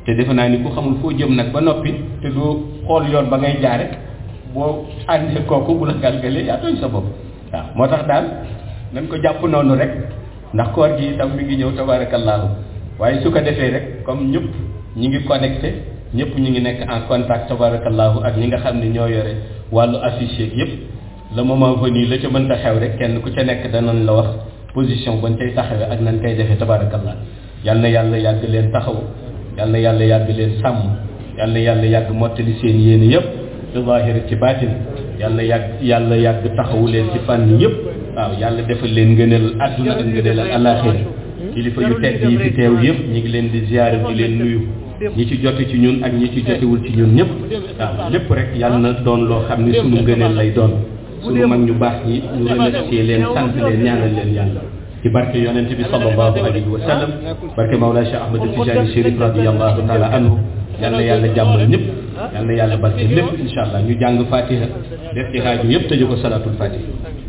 te defe naa ni ku xamul foo jëm nag ba noppi te doo xool yoon ba ngay jaare boo àndee kooku bu la galgalee yaa tooñ sa bopp waaw moo tax daal nañ ko jàpp noonu rek ndax koor gi itam mi ngi ñëw tabaarakallaahu waaye su ko defee rek comme ñëpp ñi ngi connecté ñëpp ñu ngi nekk en contact tabaarakallaahu ak ñi nga xam ne ñoo yore wàllu affiche yëpp le moment venu la ca mënta xew rek kenn ku ca nekk danañ la wax position bañ cay taxawee ak nañ koy defee tabaarakallah yal na yàlla yàgg leen taxaw yal na yàlla yàgg leen sàmm yal na yàlla yàgg mottali seen yéene yëpp ci zaahir ci baatin yal na yàgg yàlla yàgg taxawu leen ci fànn yëpp waaw yàlla defal leen ngëneel àdduna ak ngëneel ak alaaxira kilifa yu tedd yi fi teew yëpp ñi ngi leen di ziyaare di leen nuyu ñi ci jote ci ñun ak ñi ci jotewul ci ñun ñëpp waaw lépp rek yàlla na doon loo xam ne sunu ngëneel lay doon sunu mag ñu baax ñi ñu remercier leen sant leen ñaanal leen yàlla ci barke yonent bi sallallahu alayhi wa sallam barke Mawlaa Cheikh Ahmad Tijani Chérif radiyallahu taala anhu yal na yàlla jàmmal ñëpp yal na yàlla barke lépp incha allah ñu jàng fatiha def ci xaaju yëpp tëjee ko salatul fatiha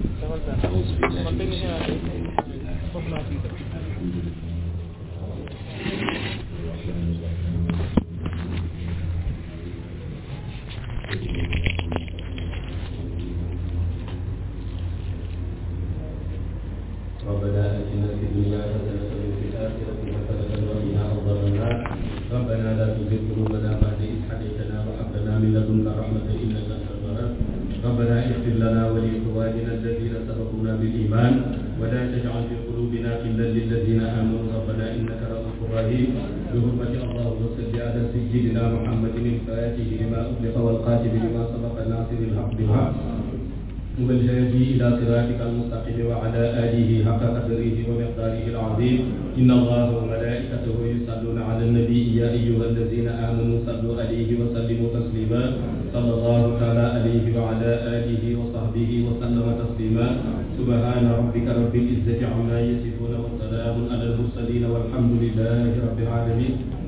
ربنا اتنا في الدنيا حسنه وفي الاخره حسنه وقنا عذاب النار ربنا لا تزغ قلوبنا بعد اذ هديتنا وهب لنا من لدنك رحمه انك انت الوهاب ربنا اغفر لنا ولاخواننا الذين سبقونا بالايمان ولا تجعل في قلوبنا غلا للذين امنوا ربنا انك رؤوف رحيم بحرمه اللهم صل على سيدنا محمد الفاتح لما اغلق والقاتل لما سبق الناصر الحق بالحق والهادي إلى صراطك المستقيم وعلى آله حق قدره ومقداره العظيم إن الله وملائكته يصلون على النبي يا أيها الذين آمنوا صلوا عليه وسلموا تسليما صلى الله تعالى عليه وعلى آله وصحبه وسلم تسليما سبحان ربك رب العزة عما يصفون وسلام على المرسلين والحمد لله رب العالمين